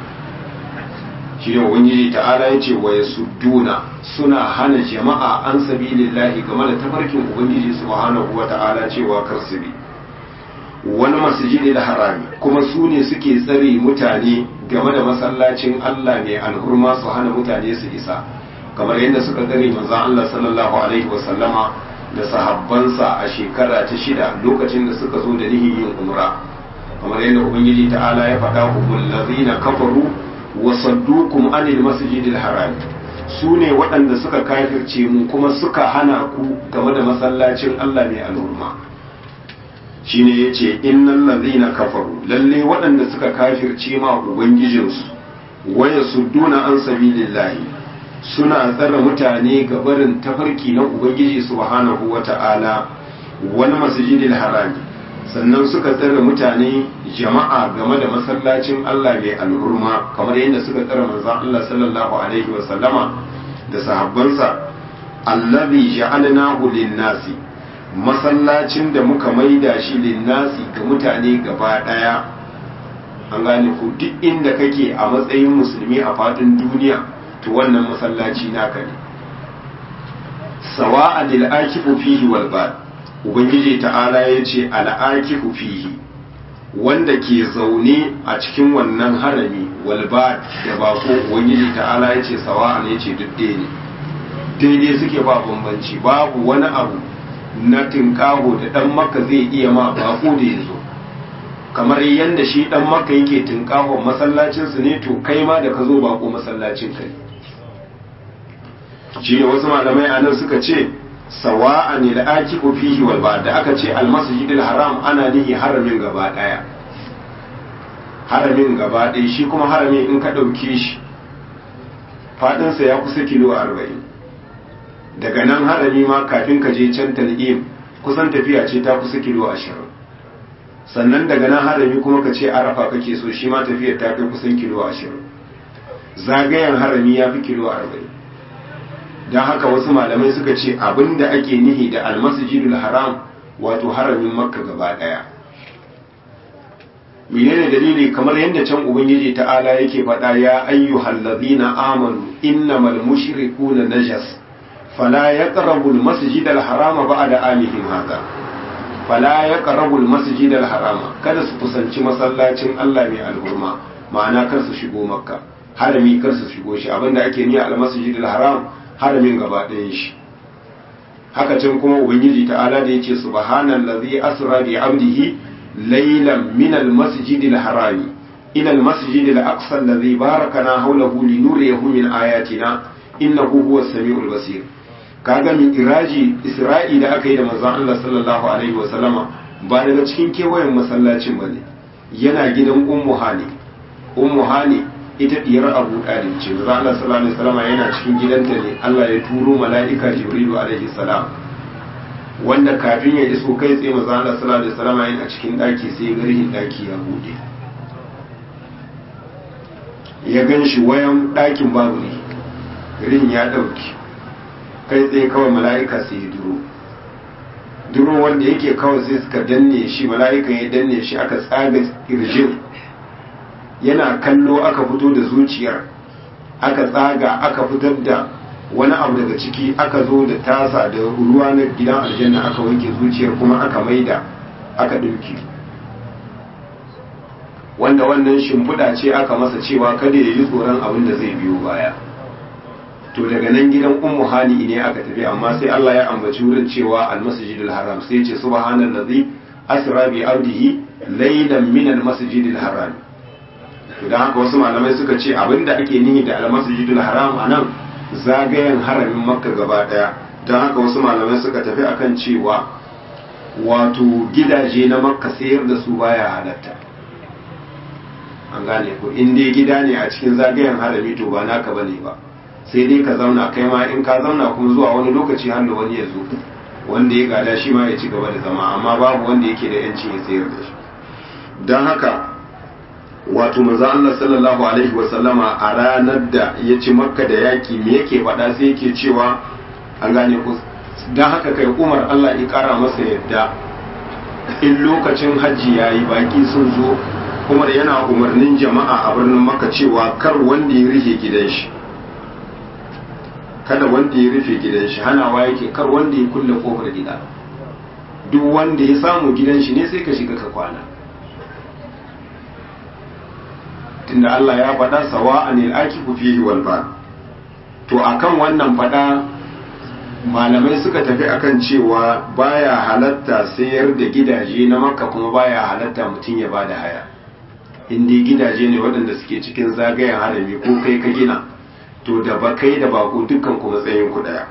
shi ne ubangiji ta'ala ya ce wa sudduna suna hana jama'a an sabilillahi game da tafarkin ubangiji subhanahu wa ta'ala cewa kar su bi wani masjidi da harami kuma su ne suke tsare mutane game da masallacin Allah mai alhurma su hana mutane su isa kamar yadda suka tsare manzon Allah sallallahu alaihi wasallama da sahabbansa a shekara ta shida lokacin da suka zo da nihin yin umra kamar yadda ubangiji ta'ala ya faɗa humul ladzina kafaru wa saddukum anil masjidil haram su ne waɗanda suka kafirce mu kuma suka hana ku game da masallacin Allah mai alhurma shine yace innal ladhina kafaru lalle waɗanda suka kafirce ma ubangijinsu waya sudduna an sabilillahi suna tsara mutane ga barin tafarki na ubangiji subhanahu wata'ala wani masjidil harami sannan suka tsara mutane jama'a game da masallacin Allah mai alhurma kamar yadda suka tsara manzon Allah sallallahu alaihi wa sallama da sahabbansa allazi ja'alnahu lin-nasi masallacin da muka maida shi linnasi ga mutane gaba daya an gane ku duk inda kake a matsayin musulmi a fadin duniya to wannan masallaci naka ne sawa lil akifu fihi wal bad ubangiji ta'ala yace al akifu fihi wanda ke zaune a cikin wannan harami wal bad da bako ubangiji ta'ala yace sawa ne yace duk ne daidai suke ba bambanci babu wani abu na tinkaho da dan maka zai iya ma bako da ya zo kamar yadda shi dan maka yake tinkahon masallacinsu ne to kai ma da ka zo bako masallacin kai shi ne wasu malamai a nan suka ce sawa'a ne da aki fihi wal ba da aka ce almasjidil haram ana nihi haramin gaba daya haramin gaba ɗaya shi kuma haramin in ka ɗauke shi faɗinsa ya kusa kilo arba'in daga nan harami ma kafin ka je can tal'im kusan tafiya ce ta kusa kilo ashirin sannan daga nan harami kuma ka ce arafa kake so shi ma tafiyar ta kai kusan kilo ashirin zagayen harami ya fi kilo arba'in don haka wasu malamai suka ce abin da ake nihi da almasjidul haram wato haramin makka gaba daya menene dalili kamar yadda can ubangiji ta'ala yake faɗa ya ayyuhal ladina amanu innamal mushrikuna najas fala yaqrabu almasjid alharama ba'da amihim hadha fala yaqrabu almasjid alharama kada su kusanci masallacin Allah mai alhurma ma'ana kar su shigo makka harami kar su shigo shi abinda ake niyya almasjid alharam haramin gaba ɗayan shi haka can kuma ubangiji ta'ala da yace subhanallazi asra bi abdihi laylan min almasjid alharami ila almasjid alaqsa alladhi barakana hawlahu linuriyahu min ayatina innahu huwas samiul basir kaga min iraji isra'i da aka yi da manzon Allah sallallahu alaihi wa sallama ba daga cikin kewayen masallacin bane yana gidan ummu hani ummu hani ita diyar abu ɗalib ce maza Allah sallallahu alaihi wasallam yana cikin gidanta ne Allah ya turo mala'ika jibrilu alaihi salam wanda kafin ya iso kai tsaye maza Allah sallallahu alaihi wasallam yana cikin daki sai garhin daki ya bude ya gan shi wayan dakin babu ne garin ya dauki kai tsaye kawai mala'ika sai ya duro duro wanda yake kawai sai suka danne shi mala'ika ya danne shi aka tsaga kirjin yana kallo aka fito da zuciyar aka tsaga aka fitar da wani abu daga ciki aka zo da tasa da ruwa na gidan aljanna aka wanke zuciyar kuma aka maida aka ɗauki wanda wannan shimfiɗa ce aka masa cewa kada ya yi tsoron abin da zai biyo baya to daga nan gidan ummu hani ne aka tafi amma sai Allah ya ambaci wurin cewa almasjidul haram sai ya ce subhanallazi asra bi abdihi laylan min almasjidil haram to dan haka wasu malamai suka ce abinda ake nihi da almasjidul haram anan zagayen haramin makka gaba daya dan haka wasu malamai suka tafi akan cewa wato gidaje na makka sayar da su baya halatta an gane ko in dai gida ne a cikin zagayen harami to ba naka bane ba sai dai ka zauna kai ma in ka zauna kuma zuwa wani lokaci har da wani ya zo wanda ya gada shi ma ya ci gaba da zama amma babu wanda yake da yancin ya sayar da shi don haka wato manzo Allah sallallahu alaihi wasallama a ranar da ya ci makka da yaki me yake faɗa sai yake cewa an gane ku don haka kai umar Allah ya kara masa yadda in lokacin hajji yayi baki sun zo umar yana umarnin jama'a a birnin makka cewa kar wanda ya rufe gidan shi kada wanda ya rufe gidan shi hanawa yake kar wanda ya kulle kofar gida duk wanda ya samu gidan shi ne sai ka shiga ka kwana tunda Allah ya faɗa sawa anil akifu fihi wal ba to akan wannan faɗa malamai suka tafi akan cewa baya halatta sayar da gidaje na makka kuma baya halatta mutum ya bada haya in dai gidaje ne waɗanda suke cikin zagayen harami ko kai ka gina to da ba kai da bako dukkan ku matsayin ku daya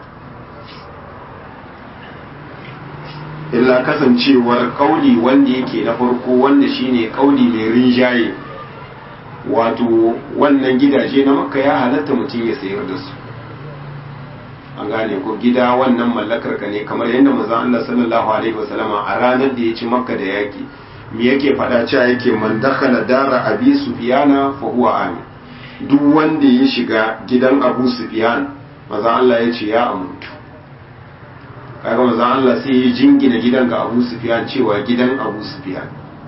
illa kasancewar kauli wanda yake na farko wanda shine kauli mai rinjaye wato wannan gidaje na makka ya halatta mutum ya sayar da su an gane ko gida wannan mallakar ka ne kamar yadda manzon Allah sallallahu alaihi wasallama a ranar da ya ci makka da yaki me yake faɗa cewa yake man dakhala dara abi sufyana fa huwa amin duk wanda ya shiga gidan abu sufyan maza Allah ya ce ya amuntu kaga maza Allah sai ya jingina gidan ga abu sufyan cewa gidan abu sufyan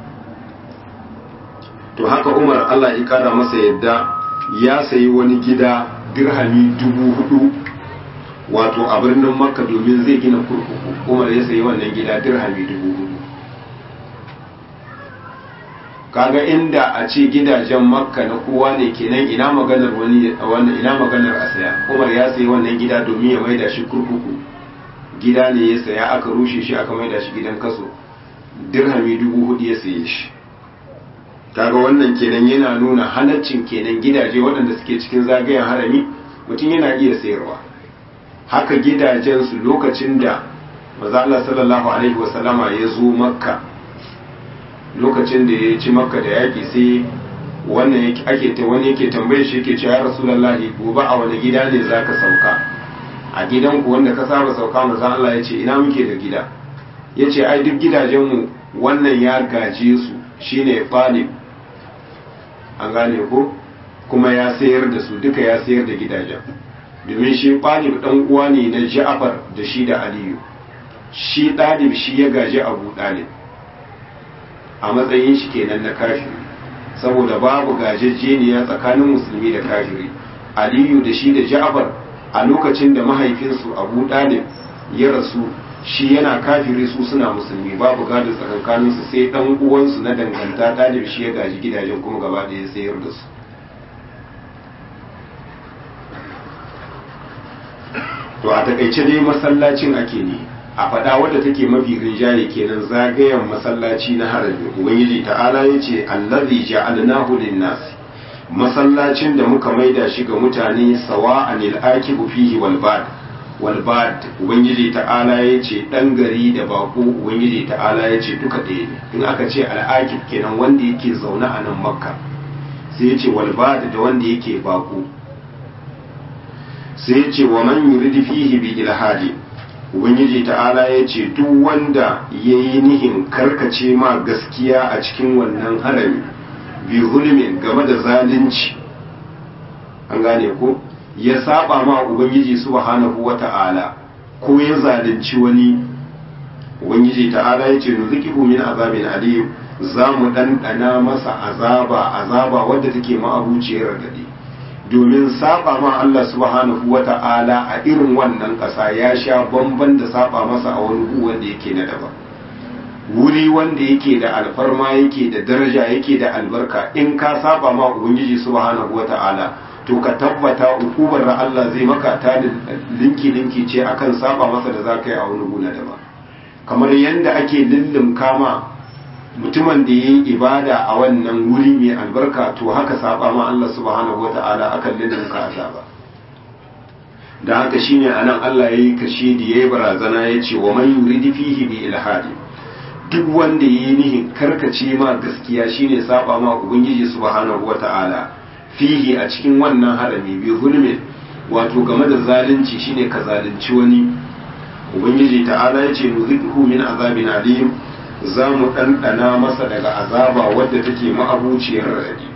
to haka umar Allah ya kara masa yadda ya sayi wani gida dirhami dubu hudu wato a birnin makka domin zai gina kurkuku umar ya sayi wannan gida dirhami dubu hudu kaga inda a ce gidajen makka na kowa ne kenan ina maganar wani ina maganar a saya umar ya sayi wannan gida domin ya maida shi kurkuku gida ne ya saya aka rushe shi aka maida shi gidan kaso dirhami dubu hudu ya saye shi kaga wannan kenan yana nuna halaccin kenan gidaje waɗanda suke cikin zagayen harami mutum yana iya sayarwa haka gidajen su lokacin da maza Allah sallallahu alaihi wasallama ya zo makka lokacin da ya ci makka da yaƙi sai wannan ake ta wani yake tambaye shi yake cewa ya rasulullahi gobe a wani gida ne zaka sauka a gidanku wanda ka saba sauka manzon Allah ya ce ina muke da gida ya ce ai duk gidajenmu wannan ya gaje su shine falib an gane ko kuma ya sayar da su duka ya sayar da gidajen domin shi falib dan uwa ne na Ja'far da shi da Aliyu shi ɗalib shi ya gaji Abu Dalib a matsayin shi kenan na kafiri saboda babu gajejjeniya tsakanin musulmi da kafiri aliyu da shi da ja'far a lokacin da mahaifinsu abu dalib ya rasu shi yana kafiri su suna musulmi babu gado tsakankaninsu sai dan uwansu na danganta dalib shi ya gaji gidajen kuma gaba ɗaya sayar da su to a takaice dai masallacin ake ne a faɗa wadda take mafi rinjaye kenan zagayen masallaci na harami ubangiji ta'ala ya ce allazi ja'alnahu lin-nas masallacin da muka maida shi ga mutane sawa'an al-akibu fihi wal bad wal bad ubangiji ta'ala ya ce dan gari da bako ubangiji ta'ala ya ce duka ɗaya ne in aka ce al-akib kenan wanda yake zaune a nan makka sai ya ce wal bad da wanda yake bako sai ya ce wa man yuridu fihi bi ilhadi ubangiji ta'ala ya ce duk wanda ya yi nihin karkace ma gaskiya a cikin wannan harami bi hulmin game da zalunci an gane ko ya saba ma ubangiji subhanahu wa ta'ala ko ya zalunci wani ubangiji ta'ala ya ce nuzikihu min azabin aliyu za mu ɗanɗana masa azaba azaba wadda take ma'abuciyar gadi domin saba ma Allah subhanahu wa ta'ala a irin wannan ƙasa ya sha bamban da saba masa a wani gu wanda yake na daban wuri wanda yake da alfarma yake da daraja yake da albarka in ka saba ma ubangiji subhanahu wa ta'ala to ka tabbata ukubar da Allah zai maka ta linki linki ce akan saba masa da zaka yi a wani gu na daban kamar yadda ake lullum kama mutumin da ya yi ibada a wannan wuri mai albarka to haka saba ma Allah subhanahu wa ta'ala akan lidin ka azaba da haka shine anan Allah yayi kashe da yayi barazana ya ce wa man yuridu fihi bi ilhadi duk wanda yayi nihin karkace ma gaskiya shine saba ma ubangiji subhanahu wa ta'ala fihi a cikin wannan harami bi zulmin wato game da zalunci shine ka zalunci wani ubangiji ta'ala ya ce nuzidhu min azabin alim za mu ɗanɗana masa daga azaba wadda take ma'abuciyar raɗi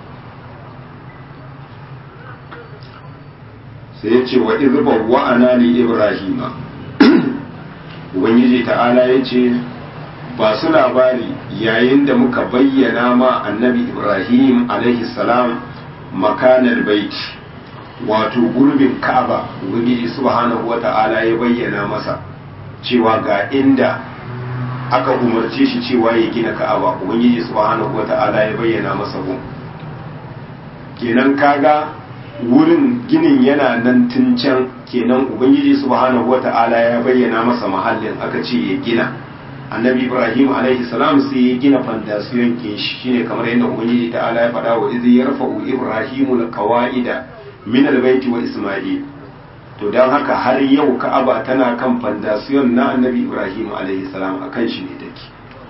sai ya ce wa izbar wa'ana li ibrahima ubangiji ta'ala ya ce ba su labari yayin da muka bayyana ma annabi ibrahim alaihi salam makanar baiti wato gurbin ka'aba ubangiji subhanahu wa ta'ala ya bayyana masa cewa ga inda aka umarce shi cewa ya gina ka'aba ubangiji subhanahu wata'ala ya bayyana masa gun kenan kaga wurin ginin yana nan tun can kenan ubangiji subhanahu wata'ala ya bayyana masa mahallin aka ce ya gina annabi ibrahim alaihi salam sai ya gina fandasiyon kin shi shine kamar yadda ubangiji ta'ala ya faɗa wa izi yarfa'u ibrahimu alqawaida min albayti wa isma'il to don haka har yau ka'aba tana kan fandasiyon na annabi ibrahim alaihi salam a kan shi ne take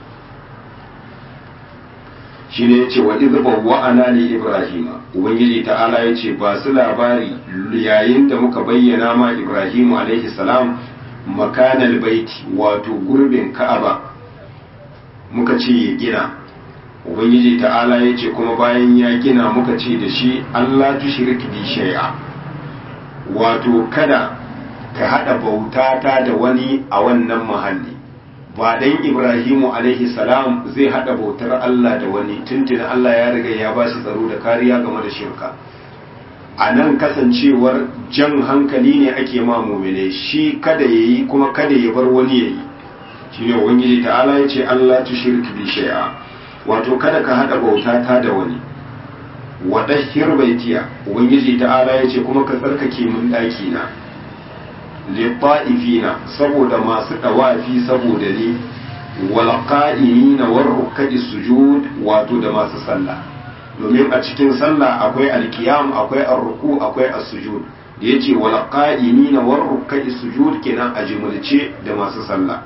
shi ne ya ce wa izba wa ana li ibrahim ubangiji ta'ala ya ce ba su labari yayin da muka bayyana ma ibrahim alaihi salam makanal baiti wato gurbin ka'aba muka ce ya gina ubangiji ta'ala ya ce kuma bayan ya gina muka ce da shi allah tushrik bi shay'a wato kada ka haɗa bautata da wani a wannan mahalli ba dan ibrahimu alaihi salam zai haɗa bautar Allah da wani tuntun Allah ya riga ya ba shi tsaro da kariya game da shirka a nan kasancewar jan hankali ne ake ma mumine shi kada ya yi kuma kada ya bar wani ya yi shi ne ubangiji ta'ala ya ce Allah tu shirki bi shay'a wato kada ka haɗa bautata da wani wadahhir baitiya ubangiji ta'ala ya ce kuma ka tsarkake mun ɗaki na litta'ifina saboda masu ɗawafi saboda ni wal qa'imina war ruk'i sujud wato da masu sallah domin a cikin sallah akwai alkiyam akwai arruku akwai as-sujud da yace wal qa'imina war ruk'i sujud kenan a jimulce da masu sallah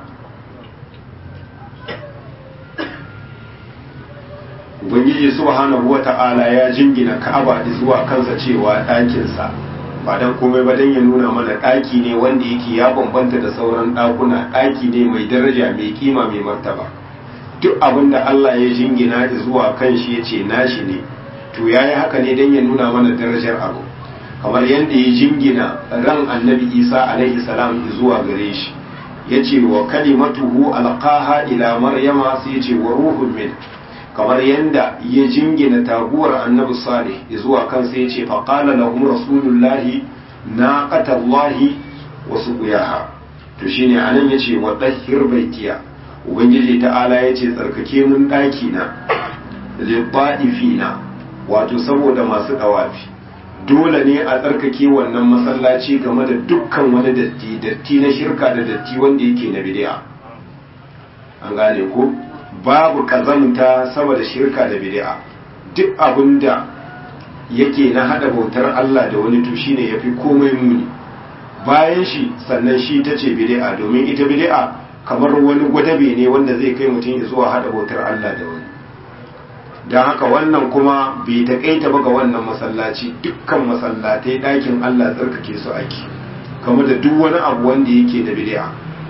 ubangiji subhanahu wata'ala ya jingina ka'aba zuwa kansa cewa ɗakinsa ba dan komai ba dan ya nuna mana ɗaki ne wanda yake ya bambanta da sauran ɗakuna ɗaki ne mai daraja mai kima mai martaba duk abin da Allah ya jingina zuwa kan shi ya ce nashi ne to ya yi haka ne dan ya nuna mana darajar abu kamar yadda ya jingina ran annabi isa alaihi salam zuwa gare shi ya ce wa kalimatuhu alqaha ila maryama sai ya ce wa ruhun min kamar yadda ya jingina taguwar annabi salih zuwa kansa ya ce faƙala lahum rasulullahi na ƙatallahi wasu ƙuyaha to shine anan ya ce wa ɗahir baitiya ubangiji ta'ala ya ce tsarkake mun ɗaki na liɓa'ifina wato saboda masu ɗawafi dole ne a tsarkake wannan masallaci game da dukkan wani datti datti na shirka da datti wanda yake na bid'a an gane ko babu kazamta sama da shirka da bid'a duk abinda yake na hada bautar Allah da wani to shine yafi komai muni bayan shi sannan shi tace bid'a domin ita bid'a kamar wani gwadabe ne wanda zai kai mutum zuwa hada bautar Allah da wani don haka wannan kuma bai taƙaita ba ga wannan masallaci dukkan masallatai ɗakin Allah tsarkake su ake kamar da duk wani abu wanda yake da bid'a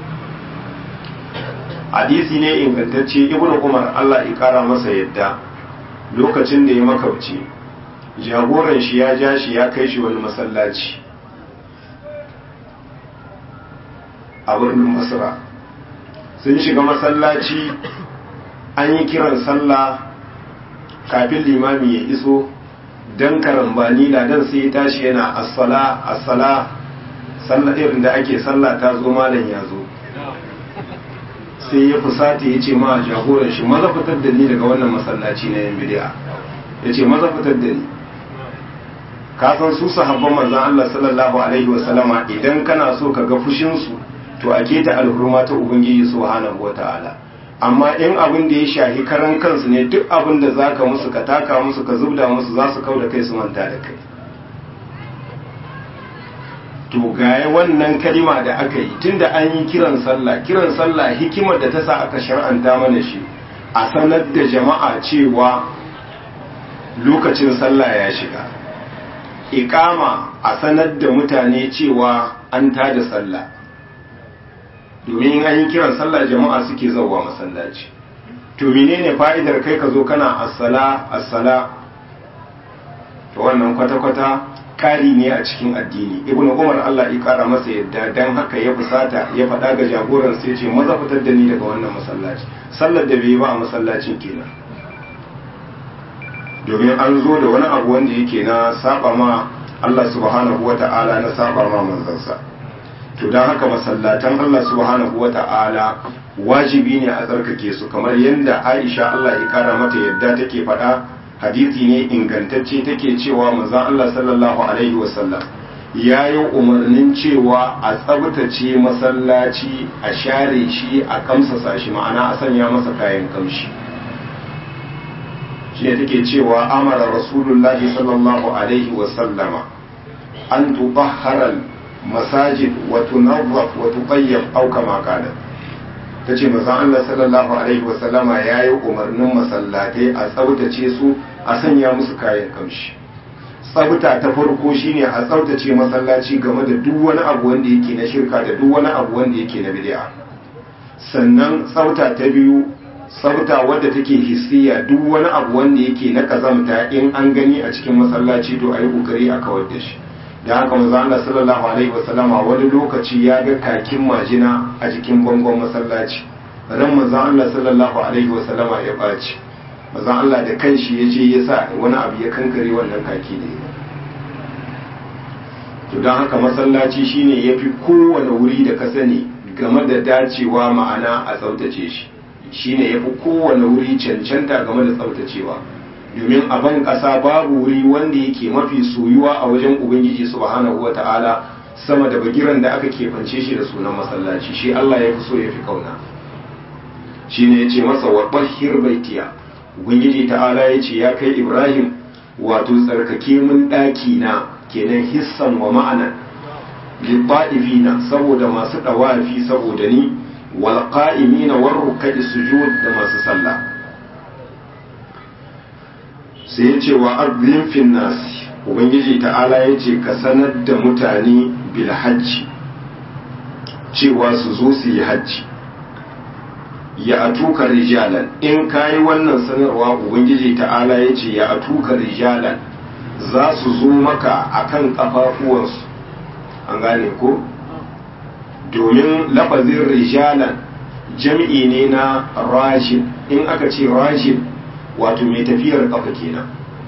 hadisi ne ingantacce ibnu umar Allah ya kara masa yadda lokacin da ya makauci jagoran shi ya ja shi ya kai shi wani masallaci a birnin masra sun shiga masallaci an yi kiran sallah kafin limami ya iso dan karambani ladan sai ya tashi yana assala assala sallah irin da ake sallah ta zo malam ya zo sai ya fusata ya ce ma jagoran shi maza fitar da ni daga wannan masallaci na yan bidiya ya ce maza fitar da ni ka san su sahabban manzon Allah sallallahu alaihi wa sallama idan kana so ka ga fushin su to a keta alhurma ta ubangiji subhanahu wataala amma in abin da ya shahi karan kansu ne duk abin da zaka musu ka taka musu ka zubda musu za su kau da kai su manta da kai to gaya wannan kalima da aka yi tunda an yi kiran sallah kiran sallah hikimar da ta sa aka shar'anta mana shi a sanar da jama'a cewa lokacin sallah ya shiga iqama a sanar da mutane cewa an tada sallah domin an yi kiran sallah jama'a suke zauwa masallaci to menene fa'idar kai ka zo kana assala assala to wannan kwata-kwata kari ne a cikin addini ibn umar Allah ya kara masa yadda dan haka ya fusata ya faɗa ga jagoran sai ce maza fitar da ni daga wannan masallaci sallar da bai ba a masallacin kenan domin an zo da wani abu wanda yake na saba ma Allah subhanahu wata'ala na saba ma manzansa to dan haka masallatan Allah subhanahu wata'ala wajibi ne a tsarkake su kamar yadda Aisha Allah ya kara mata yadda take faɗa hadisi ne ingantacce take cewa manzon Allah sallallahu alaihi wasallam ya yi umarnin cewa a tsabtace masallaci a share shi a kamsasa shi ma'ana a sanya masa kayan kamshi shi ne take cewa amara rasulullahi sallallahu alaihi wasallama an tubahhara masajid wa tunawwaf wa tuqayyab aw kama qala ta ce mazan Allah sallallahu Alaihi wasallama ya yi umarnin masallatai a tsabtace su a sanya musu kayan kamshi tsabta ta farko shine a tsabtace masallaci game da duk wani abu wanda yake na shirka da duk wani abu wanda yake na bid'a sannan tsabta ta biyu tsabta wadda take hissiya duk wani abu wanda yake na kazamta in an gani a cikin masallaci to a yi kokari a kawar da shi da haka manzo Allah sallallahu alaihi wasallama wani lokaci ya ga kakin majina a jikin bangon masallaci ran manzo Allah sallallahu alaihi wasallama ya baci manzo Allah da kanshi ya je ya sa wani abu ya kankare wannan kaki ne to don haka masallaci shine yafi kowane wuri da ka sani game da dacewa ma'ana a tsaftace shi shine yafi kowane wuri cancanta game da tsaftacewa domin a ban ƙasa babu wuri wanda yake mafi soyuwa a wajen ubangiji subhanahu wata'ala sama da bagiran da aka kefance shi da sunan masallaci shi Allah ya fi so ya fi kauna shi ne ya ce masa wa ɓahir baitiya ubangiji ta'ala ya ce ya kai ibrahim wato tsarkake mun ɗaki na kenan hissan wa ma'ana libba'ifina saboda masu ɗawafi saboda ni wal qa'imina war ruk'i sujud da masu sallah sai ya ce wa arzin finnasi ubangiji ta'ala ya ce ka sanar da mutane bil hajji cewa su zo su yi hajji ya atuka rijalan in ka yi wannan sanarwa ubangiji ta'ala ya ce ya atuka rijalan za su zo maka akan kafafuwansu an gane ko domin lafazin rijalan jam'i ne na rajin in aka ce rajin wato mai tafiyar kafa kenan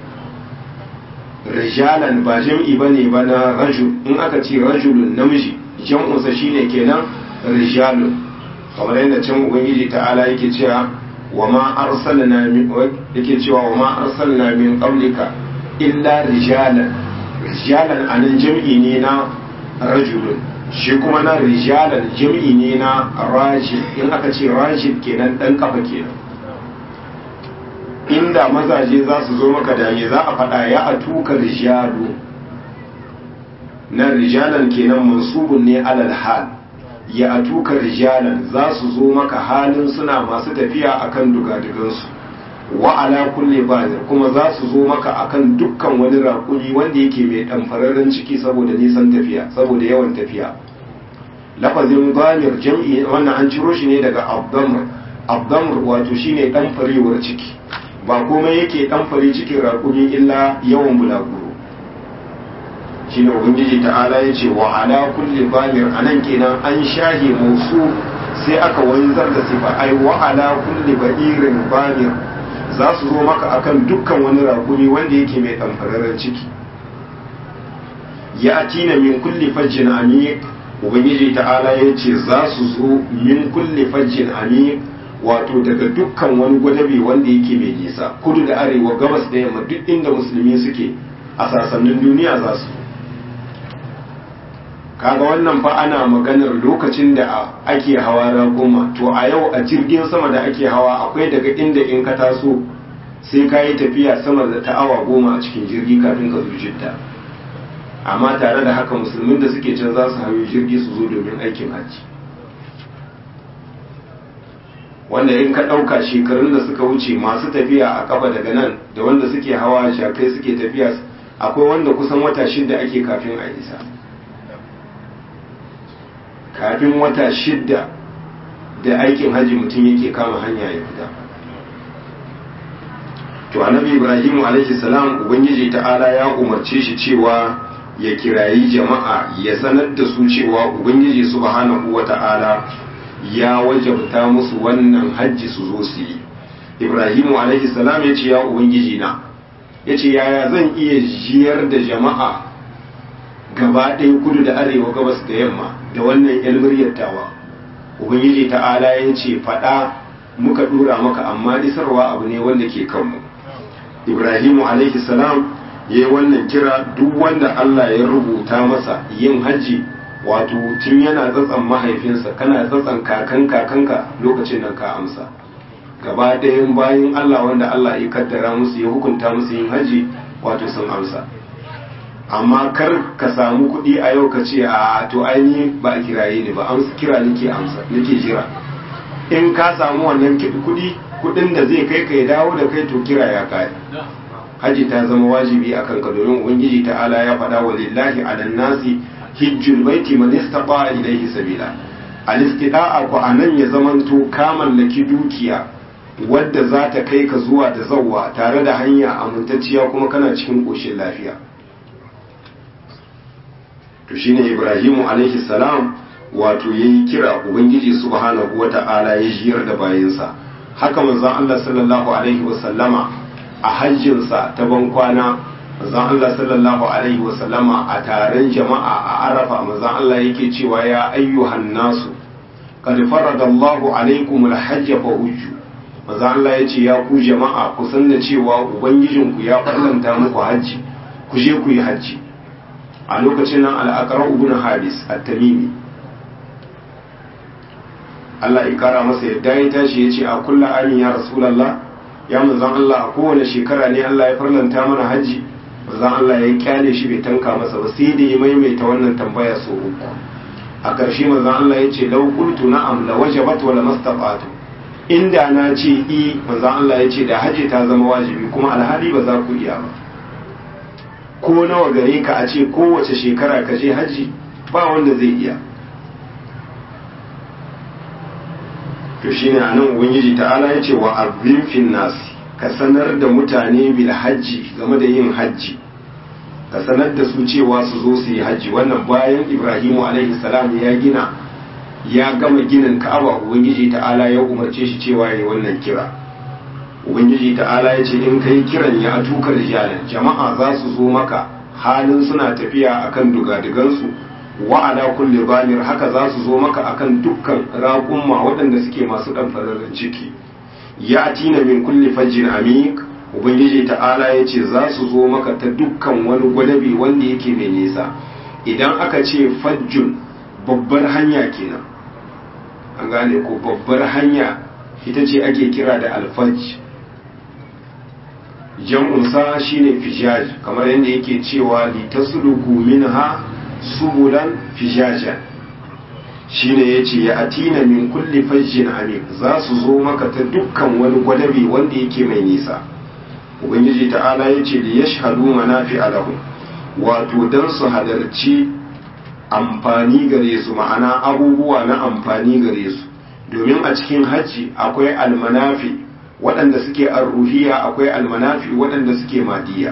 rijalan ba jam'i ba ne ba na rajul in aka ce rajulun namiji jam'unsa shine kenan rijalun kamar yadda can ubangiji ta'ala yake cewa wa ma arsalna min yake cewa wa ma arsalna min qablika illa rijalan rijalan anan jam'i ne na rajulun shi kuma na rijalan jam'i ne na rajil in aka ce rajil kenan dan kafa kenan inda mazaje za su zo maka da za a faɗa ya a tuka rijalu na rijalan kenan mansubun ne alal hal ya a tuka rijalan za su zo maka halin suna masu tafiya akan dugadugansu wa ala kulle bazir kuma za su zo maka akan dukkan wani raƙuri wanda yake mai ɗanfararren ciki saboda nisan tafiya saboda yawan tafiya lafazin zamir jam'i wannan an ciro shi ne daga abdamr abdamr wato shine ɗanfarewar ciki ba komai yake ɗanfare cikin raƙuri illa yawan bulaguro shi ne ubangiji ta'ala ya ce wa ala kulli bamir a nan kenan an shahe musu sai aka wanzar da sifa ai wa ala kulli ba'irin bamir za su zo maka akan dukkan wani rakumi wanda yake mai ɗamfararren ciki ya tina min kulli fajjin amiq ubangiji ta'ala ya ce za su zo min kulli fajjin amiq wato daga dukkan wani gwadabe wanda yake mai nisa kudu da arewa gabas da yamma duk inda musulmi suke a sasannin duniya za su kaga wannan fa ana maganar lokacin da ake hawa ragoma to a yau a jirgin sama da ake hawa akwai daga inda in ka taso sai ka yi tafiya sama da ta awa goma a cikin jirgi kafin ka zo jidda amma tare da haka musulmin da suke can za su hayo jirgi su zo domin aikin hajji wanda in ka ɗauka shekarun da suka wuce masu tafiya a kafa daga nan da wanda suke hawa shakai suke tafiya akwai wanda kusan wata shidda ake kafin a isa kafin wata shidda da aikin hajji mutum yake kama hanya ya fita to annabi ibrahim alaihi salam ubangiji ta'ala ya umarce shi cewa ya kirayi jama'a ya sanar da su cewa ubangiji subhanahu wata'ala ya wajabta musu wannan hajji su zo su yi ibrahimu alaihi salam ya ce ya ubangiji na ya ce yaya zan iya jiyar da jama'a gaba ɗaya kudu da arewa gabas da yamma da wannan yan muryattawa ubangiji ta'ala ya ce faɗa muka ɗora maka amma isarwa abu ne wanda ke kanmu ibrahimu alaihi salam ya yi wannan kira duk wanda allah ya rubuta masa yin hajji wato tun yana tsatsan mahaifinsa kana tsatsan kakan kakanka lokacin nan ka amsa gaba ɗayan bayan Allah wanda Allah ya kaddara musu ya hukunta musu yin haji wato sun amsa amma kar ka samu kuɗi a yau ka ce a to aini ba a kiraye ne ba amsa kira nake amsa nake jira in ka samu wannan kuɗi kuɗin da zai kai ka ya dawo da kai to kira ya kai haji ta zama wajibi akan ka domin ubangiji ta'ala ya faɗa wa lillahi ala nasi hijjul baiti man istata ilayhi sabila al istida'a ku anan ya zamanto ka mallaki dukiya wadda za ta kai ka zuwa da zawwa tare da hanya amintacciya kuma kana cikin koshin lafiya to shine ibrahimu alaihi salam wato yayi kira ubangiji subhanahu wata'ala ya jiyar da bayinsa haka manzon Allah sallallahu alaihi wasallama a hajjinsa ta bankwana manzon Allah sallallahu alaihi wasallama a taron jama'a a arafa manzon Allah yake cewa ya ayyuhan nasu qad faradallahu alaikum alhajj fa hujju manzon Allah yace ya ku jama'a ku san da cewa ubangijinku ya farlanta muku hajji ku je ku yi hajji a lokacin nan al-aqra ibn habis at-tamimi Allah ya kara masa yadda ya tashi yace a kullu amin ya rasulullah ya manzon Allah a kowane shekara ne Allah ya farlanta mana hajji manzon Allah ya kyale shi bai tanka masa ba sai da ya maimaita wannan tambaya sau uku a ƙarshe manzon Allah ya ce lau qultu na'am la wajabat wa lamastafatu inda na ce i manzon Allah ya ce da hajji ta zama wajibi kuma alhali ba za ku iya ba ko nawa gare ka a ce kowace shekara ka je hajji ba wanda zai iya to shine anan ubangiji ta'ala ya ce wa azim fin nasi ka sanar da mutane bil hajji game da yin hajji ka sanar da su cewa su zo su yi hajji wannan bayan ibrahimu alaihi salam ya gina ya gama ginin ka'aba ubangiji ta'ala ya umarce shi cewa ya yi wannan kira ubangiji ta'ala ya ce in kai kiran ya atuka rijalan jama'a za su zo maka halin suna tafiya akan dugadugansu wa ala kulli banir haka za su zo maka akan dukkan raƙumma waɗanda suke masu ɗan fararen ciki ya tina min kulli fajjin amik ubangiji ta'ala ya ce za su zo maka ta dukkan wani gwadabi wanda yake mai nisa idan aka ce fajjun babbar hanya kenan an gane ko babbar hanya ita ce ake kira da alfaj jam'unsa shine fijaj kamar yadda yake cewa litasluku minha subulan fijajan shine yace ya atina min kulli fajjin amik za su zo maka ta dukkan wani gwadabi wanda yake mai nisa ubangiji ta'ala yace li yashhadu manafi alahu wato dan su halarci amfani gare su ma'ana abubuwa na amfani gare su domin a cikin hajji akwai almanafi waɗanda suke arruhiya akwai almanafi waɗanda suke madiya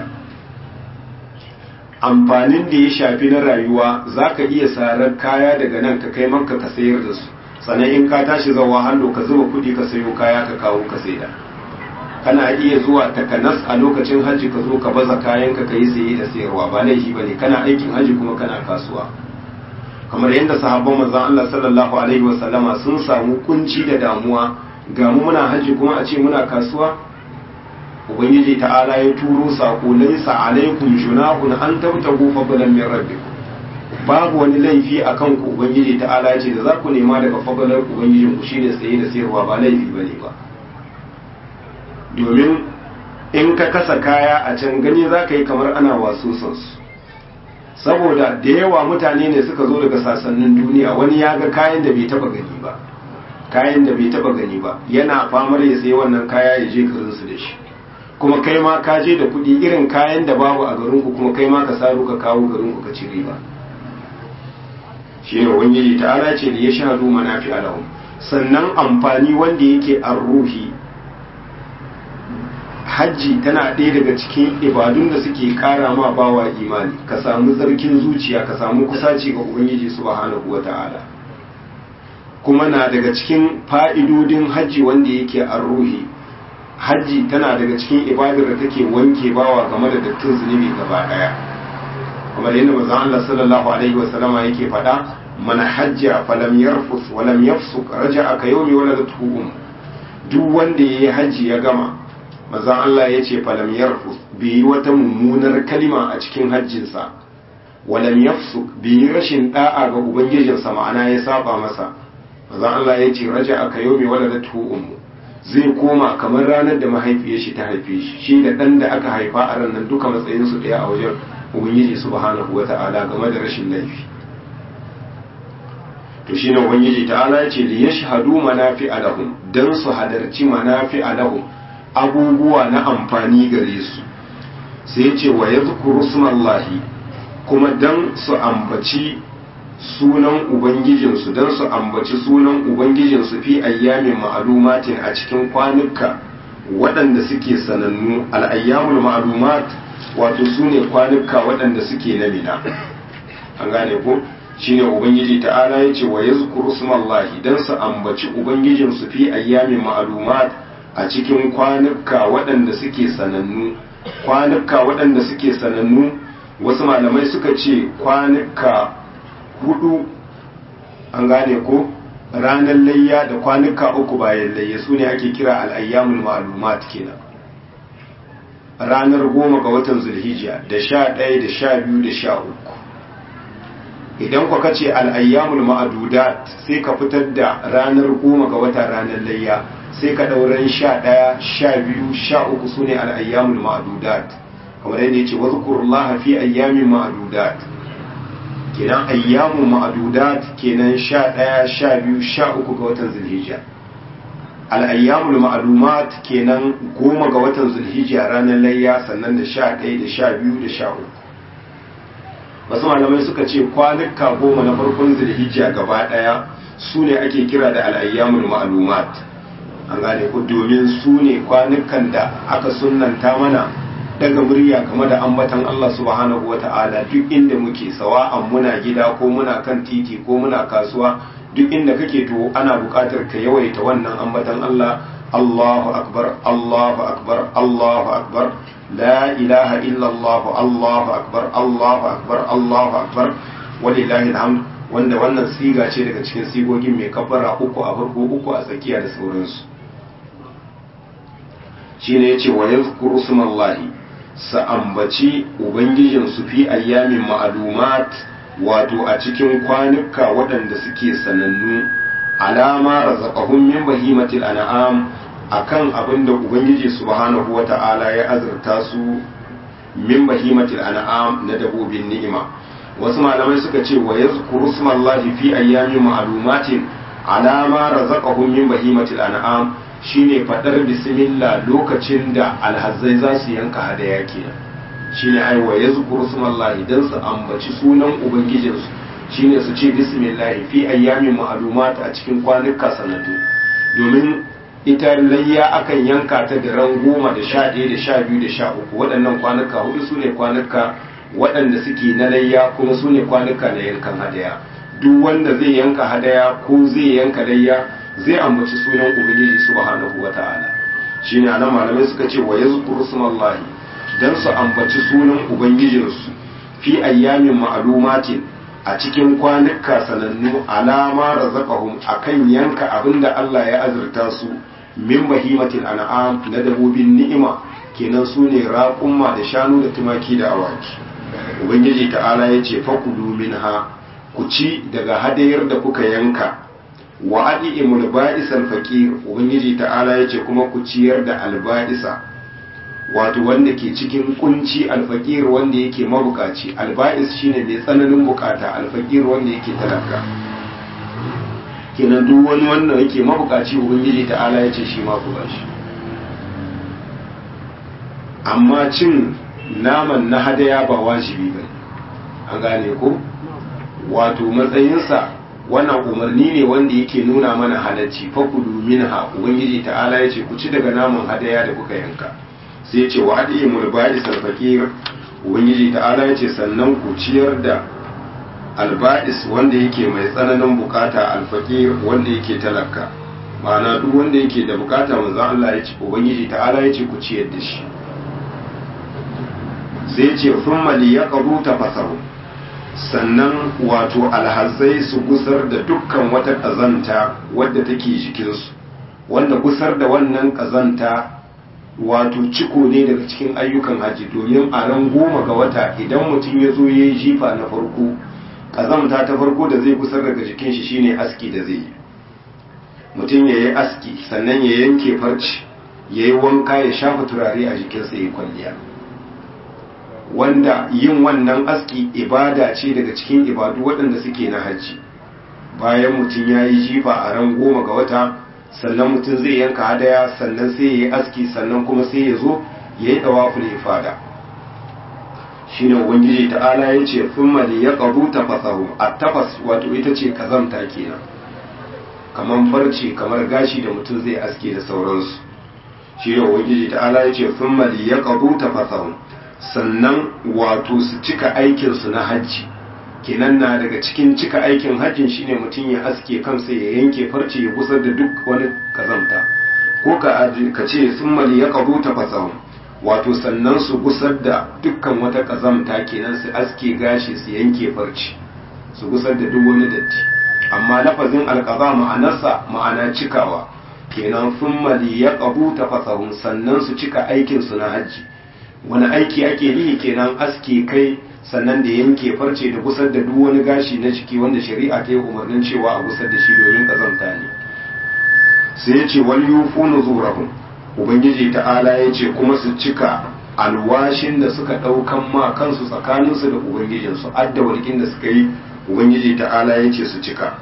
amfanin da ya shafi na rayuwa za ka iya sarar kaya daga nan ka kai manka ka sayar da su sannan in ka tashi zawa hannu ka zuba kuɗi ka sayo kaya ka kawo ka saida kana iya zuwa takanas a lokacin hajji ka zo ka baza kayanka ka yi saye da sayarwa ba laifi ba ne kana aikin hajji kuma kana kasuwa kamar yadda sahabban manzon Allah sallallahu alaihi wasallama sun samu kunci da damuwa ga mu muna hajji kuma a ce muna kasuwa ubangiji ta'ala ya turo sako laysa alaikum junahun an tabtagu fadlan min rabbikum babu wani laifi a kan ku ubangiji ta'ala ya ce da za ku nema daga fadalar ubangijin ku shine saye da sayarwa ba laifi bane ba domin in ka kasa kaya a can gani za ka yi kamar ana wasu su saboda da yawa mutane ne suka zo daga sasannin duniya wani ya ga kayan da bai taba gani ba kayan da bai taba gani ba yana famar ya sayi wannan kaya ya je garinsu da shi kuma kai ma ka je da kuɗi irin kayan da babu a garinku kuma kai ma ka saro ka kawo garinku ka ci riba shi ne ubangiji ta'ala ce da ya shahadu manafi alahum sannan amfani wanda yake an ruhi hajji tana ɗaya daga cikin ibadun da suke kara ma bawa imani ka samu tsarkin zuciya ka samu kusaci ga ubangiji subhanahu wa ta'ala kuma na daga cikin fa'idodin hajji wanda yake an ruhi hajji tana daga cikin ibadar da take wanke bawa game da dattin zunubi gaba ɗaya kamar yadda manzon Allah sallallahu alaihi wa sallama yake faɗa man hajja falam yarfus wa lam yafsuk raja'a ka yawmi waladatu um duk wanda yayi haji ya gama manzon Allah yace falam yarfus bai yi wata mummunar kalima a cikin hajjinsa wa lam yafsuk bai yi rashin da'a ga ubangijinsa ma'ana ya saba masa manzon Allah yace raja'a ka yawmi waladatu um zai koma kamar ranar da mahaifiyar shi ta haife shi shi da dan da aka haifa a ran nan duka matsayinsu ɗaya a wajen ubangiji subhanahu wata'ala game da rashin laifi to shine ubangiji ta'ala ya ce li yashhadu manafi alahum dan su hadarci manafi alahum abubuwa na amfani gare su sai ya ce wa yadhkuru smallahi kuma dan su ambaci sunan ubangijinsu dan su ambaci sunan ubangijinsu fi ayyamin ma'lumatin a cikin kwanuka waɗanda suke sanannu al-ayyamul ma'lumat wato su ne kwanuka waɗanda suke na mina an gane ko shine ubangiji ta'ala ya ce wa ya zukuru sumallahi don su ambaci ubangijinsu fi ayyamin ma'alumat a cikin kwanuka waɗanda suke sanannu kwanuka waɗanda suke sanannu wasu malamai suka ce kwanuka hudu an gane ko ranar layya da kwanuka uku bayan layya su ne ake kira al'ayyamul ma'alumat kenan ranar goma ga watan zulhijja da sha ɗaya da sha biyu da sha uku idan kwa kace al'ayyamul ma'adudat sai ka fitar da ranar goma ga watan ranar layya sai ka ɗauran sha ɗaya sha biyu sha uku su ne al'ayyamul ma'adudat kamar yadda ya ce wasu kurullah fi ayyamin ma'adudat kenan ayyamun ma'adudat kenan sha ɗaya sha biyu sha uku ga watan zulhijja al'ayyamul ma'alumat kenan goma ga watan zulhijja ranar layya sannan da sha ɗaya da sha biyu da sha uku wasu malamai suka ce kwanuka goma na farkon zulhijja gaba ɗaya su ne ake kira da al'ayyamul ma'alumat an gane ku domin su ne kwanukan da aka sunanta mana daga murya game da ambatan Allah subhanahu wa ta'ala duk inda muke sawa'an muna gida ko muna kan titi ko muna kasuwa duk inda kake to ana buƙatar ka yawaita wannan ambatan Allah Allahu akbar Allahu akbar Allahu akbar la ilaha illa Allah Allahu akbar Allahu akbar Allahu akbar walillahi alhamd wanda wannan siga ce daga cikin sigogin mai kabbara uku a farko uku a tsakiya da sauransu shine yace wa yazkuru smallahi sa ambaci ubangijin su fi ayyamin ma'lumat wato a cikin kwanuka waɗanda suke sanannu alama razaqahum min bahimatil an'am akan abin da ubangiji subhanahu wata'ala ya azurta su min bahimatil an'am na dabobin ni'ima wasu malamai suka ce wa yazkuru smallahi fi ayyamin ma'lumatin alama razaqahum min bahimatil an'am shine fadar bismillah lokacin da alhazzai za su yanka hadaya kenan shine ai wa yazkuru smallahi dan su ambaci sunan ubangijinsu shine su ce bismillah fi ayyamin ma'lumat a cikin kwanuka sanadu domin ita layya akan yanka ta da ran goma da sha ɗaya da sha biyu da sha uku waɗannan kwanuka hudu su ne kwanuka waɗanda suke na layya kuma su ne kwanuka na yankan hadaya duk wanda zai yanka hadaya ko zai yanka layya zai ambaci sunan ubangiji subhanahu wata'ala shine anan malamai suka ce wa yazkuru smallahi dan su ambaci sunan ubangijinsu fi ayyamin ma'lumatin a cikin kwanuka sanannu alama razaqahum akan yanka abinda Allah ya azurta su min bahimatil an'am na dabobin ni'ima kenan su ne raƙumma da shanu da tumaki da awaki ubangiji ta'ala ya ce fakulu minha ku ci daga hadayar da kuka yanka wa adi'imul ba'isal faqir ubangiji ta'ala ya ce kuma ku ciyar da alba'isa wato wanda ke cikin kunci alfaqir wanda yake mabukaci alba'is shine mai tsananin bukata alfaqir wanda yake talaka kenan duk wani wanda yake mabukaci ubangiji ta'ala ya ce shi ma ku bashi amma cin naman na hadaya ba wajibi ba an gane ko wato matsayinsa wannan umarni ne wanda yake nuna mana halacci fakulu minha ubangiji ta'ala ya ce ku ci daga naman hadaya da kuka yanka sai ya ce wa adi mulbadi sarfakir ubangiji ta'ala ya ce sannan ku ciyar da alba'is wanda yake mai tsananin bukata alfakir wanda yake talaka ma'ana duk wanda yake da bukata manzo Allah ya ce ubangiji ta'ala ya ce ku ciyar da shi sai ce thumma liyaqdu tafasahu sannan wato alhazai su gusar da dukkan wata kazanta wadda take jikinsu wanda gusar da wannan kazanta wato ciko ne daga cikin ayyukan haji domin a ran goma ga wata idan mutum ya zo ya yi jifa na farko kazamta ta farko da zai gusar daga jikin shi shine aski da zai yi mutum ya yi aski sannan ya yanke farci ya yi wanka ya shafa turare a jikinsa ya kwalliya wanda yin wannan aski ibada ce daga cikin ibadu waɗanda suke na hajji bayan mutum ya yi jifa a ran goma ga wata sannan mutum zai yanka hadaya sannan sai ya yi aski sannan kuma sai ya zo ya yi ɗawaful ifada shi ne ubangiji ta'ala ya ce thumma li yaqdu tafasahu at-tafas wato ita ce kazamta kenan kamar farce kamar gashi da mutum zai aske da sauransu shi ne ubangiji ta'ala ya ce thumma li yaqdu tafasahu sannan wato su cika aikinsu na hajji kenan na daga cikin cika aikin hajjin shine mutum ya aske kansa ya yanke farce ya gusar da duk wani kazamta ko ka ce sun mali ya kazo ta fasahun wato sannan su gusar da dukkan wata kazamta kenan su aske gashi su yanke farce su gusar da duk wani datti amma lafazin alkaza ma'anarsa ma'ana cikawa kenan sun mali ya kazo ta fasahun sannan su cika aikinsu na hajji wani aiki ake yi kenan aske kai sannan da yanke farce da gusar da duk wani gashi na jiki wanda shari'a ta yi umarnin cewa a gusar da shi domin kazanta ne sai ya ce wal yufu nuzurahum ubangiji ta'ala ya ce kuma su cika alwashin da suka ɗaukan ma kansu tsakaninsu da ubangijinsu adda walƙin da suka yi ubangiji ta'ala ya ce su cika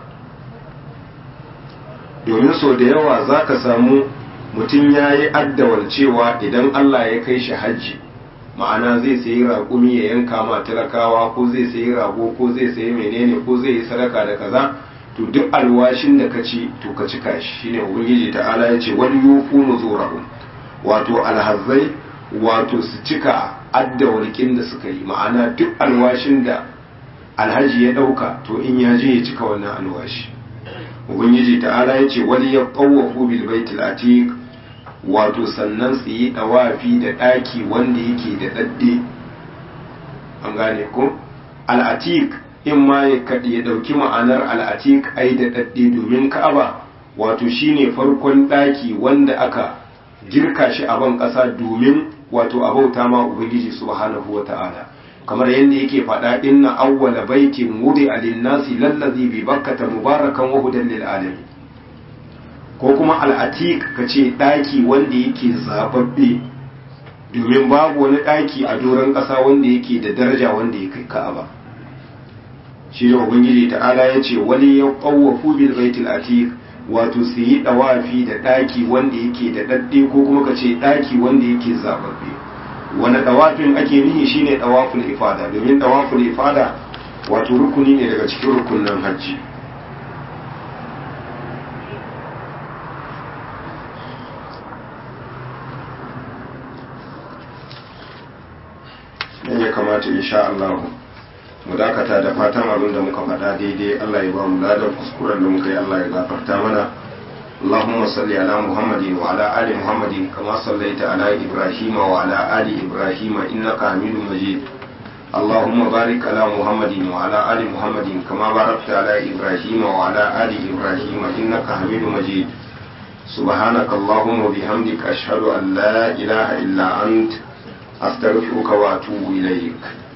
domin sau da yawa za ka samu mutum ya yi addawar cewa idan allah ya kai shi hajji ma'ana zai sayi raƙumi ya yanka ma talakawa ko zai sayi rago ko zai sayi menene ko zai yi sadaka da kaza to duk alwashin da ka ci to ka cika shi shine ubangiji ta'ala ya ce wal yufu nuzurahum wato alhazzai wato su cika addawalkin da suka yi ma'ana duk alwashin da alhaji ya dauka to in ya je ya cika wannan alwashi ubangiji ta'ala ya ce wal yaqawafu bil baitil atiq wato sannan su yi ɗawafi da ɗaki wanda yake da ɗaɗɗe an gane ko al'atik in ma ya ɗauki ma'anar al'atik ai da ɗaɗɗe domin ka'aba wato shine farkon ɗaki wanda aka girka shi a ban ƙasa domin wato a bauta ma ubangiji subhanahu wa ta'ala kamar yadda yake faɗa inna awwala baitin wudi alinnasi lallazi bi bakkata mubarakan wa hudan lil alamin ko kuma al'atik ka ce ɗaki wanda yake zababbe domin babu wani ɗaki a doron ƙasa wanda yake da daraja wanda ya kai ka'aba shi ne ubangiji ta'ala ya ce wani ya ƙawafu bil baitul atik wato su yi ɗawafi da ɗaki wanda yake da ɗaɗɗe ko kuma ka ce ɗaki wanda yake zababbe wani ɗawafin ake nihi shine ɗawaful ifada domin ɗawaful ifada wato rukuni ne daga cikin rukunin hajji nan ya kamata insha Allah mu dakata da fatan abin da muka faɗa daidai Allah ya ba mu ladan kuskuren da muka yi Allah ya gafarta mana اللهم صل على محمد وعلى آل محمد كما صليت على إبراهيم وعلى آل إبراهيم إنك حميد مجيد اللهم بارك على محمد وعلى آل محمد كما باركت على إبراهيم وعلى آل إبراهيم إنك حميد مجيد سبحانك اللهم وبحمدك أشهد أن لا إله إلا أنت أستغفرك وأتوب إليك